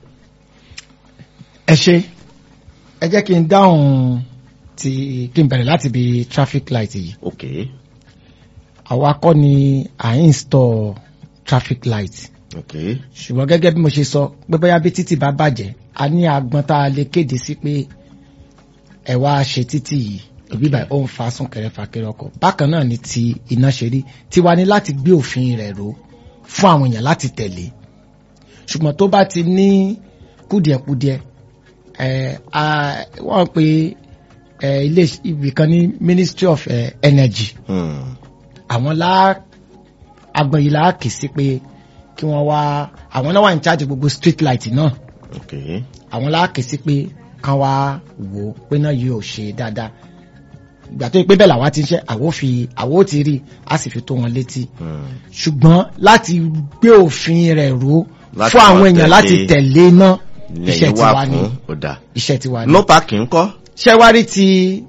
ẹ ṣe ẹ jẹ́ kí n dáhùn ti kí n bẹ̀rẹ̀ láti bi traffic light yìí ok àwa kọ́ ni à ń install traffic light ok ṣùgbọ́n gẹ́gẹ́ bí mo ṣe sọ pé bóyá bí títì bá bàjẹ́ a ní agbọn tá a lè kéde sí pé ẹ wá ṣe títì yìí òbí báyìí ó ń fa súnkẹrẹ fàkẹrẹ ọkọ̀ bákan náà ni ti iná ṣe rí tiwa ní láti gbé òfin rẹ̀ ró fún àwọn èèyàn láti tẹ̀lé ṣùgbọ́n tó bá ti ní kùdìẹ̀kùdìẹ̀ ẹ̀ a wọ́n pe ẹ̀ ilé ibì kan ní Ministry of eh, Energy hmm. àwọn lá agbọn yìí la kì í sí pé kí wọ́n wá àwọn náà wà ní charge gbogbo street light náà ok àwọn la kì í sí pé kán wá wò ó pé náà yóò ṣe dáadáa ìgbà tó yẹ pé bẹ́ẹ̀ làwa ti ń ṣe àwo fi àwo ti rí a sì fi tó wọn létí hmm. ṣùgbọ́n láti gbé òfin rẹ̀ ró Láti fún àwọn máa èèyàn láti tẹ̀lé- tẹ̀lé náà iṣẹ́ lẹ́yìn wà tiwa ni fún ọ̀dà iṣẹ́ tiwa ni. no parking ńkọ́ ṣẹ́wárí ti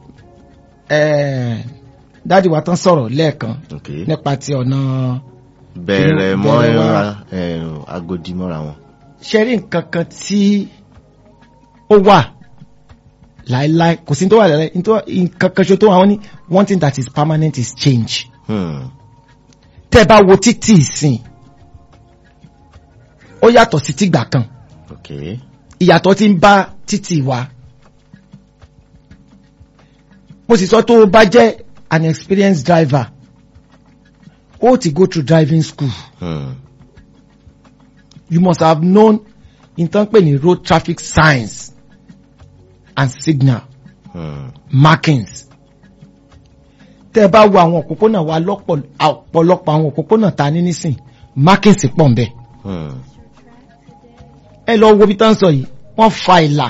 eh, dáàdi wa tán sọ̀rọ̀ lẹ́ẹ̀kan ok nípa ti ọ̀nà bẹ̀rẹ̀ Bẹ̀rẹ̀ mọ́ wá. ẹ̀rọ, eh, agodi mọ́ra wọn ṣe rí nǹkan kan tí ó wà láéláé kò sí ní tó wà láéláé ní tó wà- nǹkan kan ṣo tó wà wọ́n ní one thing that is permanent is change Hmm. tẹ́ ẹ bá wo títì ìsìn ó yàtọ̀ sí tìgbà kan ok ìyàtọ̀ ti ń bá títì wa mo sì sọ tó o bá jẹ́ an experienced driver ó ti go through driving school Hmm. you must have known in tán pè ní road traffic signs and signal Hmm. markings tẹ́ ẹ bá wo àwọn òpópónà wa lọ́pọ̀ ọ̀pọ̀lọpọ̀ àwọn òpópónà ta ní nísìn markings pọ̀ ń bẹ̀ Hmm. ẹ lọ wo bí tán sọ yìí wọ́n fa ìlà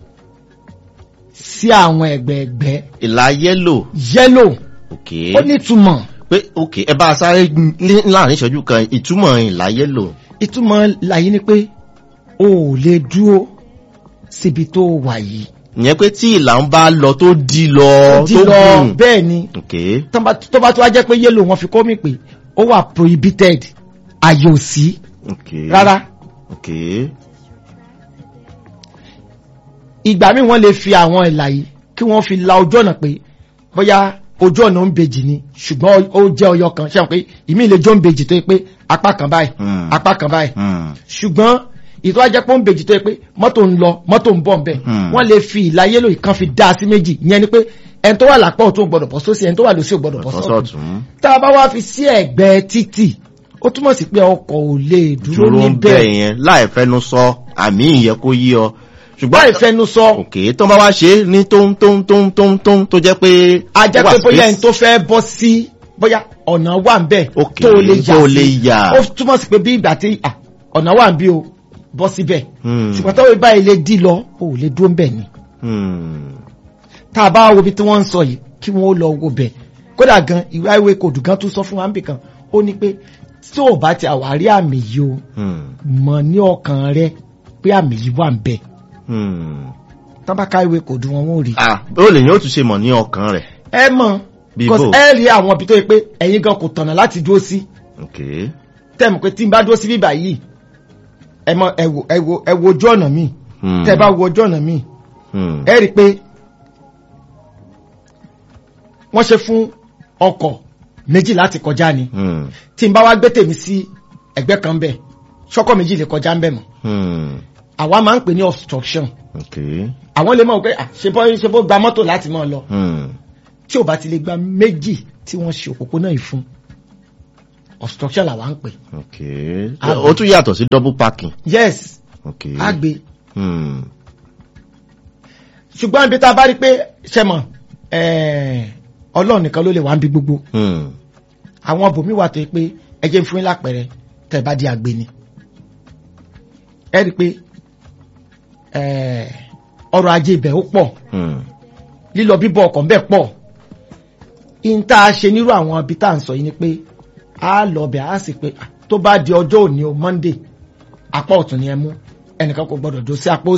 sí àwọn ẹ̀gbẹ̀ẹ̀gbẹ́ ìlà yẹ́lò yellow ok ó nítumọ̀ pé ok ẹ bá a sáré ní- láàrin ìṣẹ́jú kan ìtumọ̀ ìlà yẹ́lò ìtumọ̀ làyí ni pé o ò lè dúró síbi tó wà yìí ìyẹn pé tí ìlà ń bá lọ tó di lọ di tó lọ gùn bẹ́ẹ̀ ni ok tán bá- tó bá tó wá jẹ́ pé yellow wọn fi kọ́ mi pé ó wà prohibited àyè ò sí ok rárá ok ìgbà míì wọ́n lè fi àwọn ìlà yìí kí wọ́n fi la ojú ọ̀nà pé bóyá ojú ọ̀nà ń bejì ni ṣùgbọ́n ó jẹ́ ọyọ kan ṣe pé ìmí lè jọ ń bejì tó yẹ pé apá kan báyìí Hmm. apá kan báyìí Hmm. ṣùgbọ́n ìtọ́ ajẹ́ pé ó ń bejì tó yẹ pé mọ́tò ń lọ mọ́tò ń bọ̀ ń bẹ̀ Hmm. wọ́n lè fi ìlà yélò kan fi dá sí méjì ìyẹn ni pé ẹni tó wà lápá ọ̀tún ò gbọ́dọ̀ bọ́ sósì ẹni tó wà lósì ò gbọ́dọ̀ bọ́ sọ́tún bọ́sọ̀tún tá a bá wá fi sí ẹ̀gbẹ́ títì ó túmọ̀ sí pé ọkọ̀ ò lè dúró dúró ń bẹ̀ níbẹ̀ yẹn láì fẹnu sọ àmì ìyẹn kó yí ọ ṣùgbọ́n báyìí fẹnu sọ ok tó bá wá ṣe é ní tóń tóń tóń tóń tóń tó jẹ́ pé a jẹ́ wà pé bóyá space. ẹni tó fẹ́ bọ́ sí bóyá ọ̀nà wà ń bẹ̀ Ok, tó lè yà tó sí. lè yà. ó túmọ̀ sí pé bí ìgbà tí à, ọ̀nà wà ń bí o bọ́ síbẹ̀ Hmm. ṣùgbọ́n tó báyìí lè dí lọ o ò lè dúró ń bẹ̀ ni Hmm. tá a bá wo bí tí wọ́n ń sọ yìí kí wọ́n ó lọ wo bẹ̀ kódà gan ìwé ìwé kòdù gan tún sọ fún wa níbì kan ó ní pé tí ò bá ti àwárí àmì yìí o Hmm. mọ̀ ní ọkàn rẹ pé àmì yìí wà ń bẹ̀ Hmm. tán bá ká ìwé kòdù wọn wọn ò rí. ah ó lè yín ó tún ṣe mọ̀ ní ọkàn rẹ̀ ẹ mọ̀ Bí because bò? ẹ rí àwọn ibi tó yẹ pé ẹ̀yin gan kò tọ̀nà láti dúró sí. ok tẹ́mù pé tí n bá dúró sí bíbà yìí ẹ mọ ẹ wo ẹ wo ẹ wo ojú ọ̀nà mi Hmm. tẹ́ bá wo ojú ọ̀nà mi Hmm. ẹ rí i pé wọ́n ṣe fún ọkọ̀ méjì láti kọjá ni Hmm. tí n bá wá gbé tèmi sí ẹgbẹ́ kan bẹ̀ ṣọ́kọ̀ méjì lè kọjá ń bẹ̀ mọ́ Hmm. àwa máa ń pè ní obstruction ok àwọn lè mọ̀ pé à, ṣe bọ́ ṣe bó gba mọ́tò láti mọ́ ọ lọ Hmm. tí ò bá ti lè gba méjì tí wọ́n ṣe òpópónà yìí fún obstruction làwa ń pè ok Ah. ó tún yàtọ̀ sí double parking yes ok á gbé Hmm. ṣùgbọ́n ibi tá a bá rí pé ṣẹmọ̀ ọlọ́run nìkan ló lè wá ń bí gbogbo Hmm. àwọn bòmí wà tó yẹ pé ẹ jẹ́ ń fún yín lápẹẹrẹ tẹ́ ẹ bá di àgbè ni ẹ rí i pé eh, ọrọ̀ ajé ibẹ̀ ó pọ̀ Hmm. lílọ bíbọ̀ ọkọ̀ ńbẹ̀ pọ̀ in tá a ṣe nírú àwọn ibi tá à ń sọ yìí ni pé a lọ bẹ̀ a sì pé ah, tó bá di ọjọ́ òní o monday apá ọ̀tún ni ẹ mú ẹnìkan kò gbọdọ̀ dó sí apá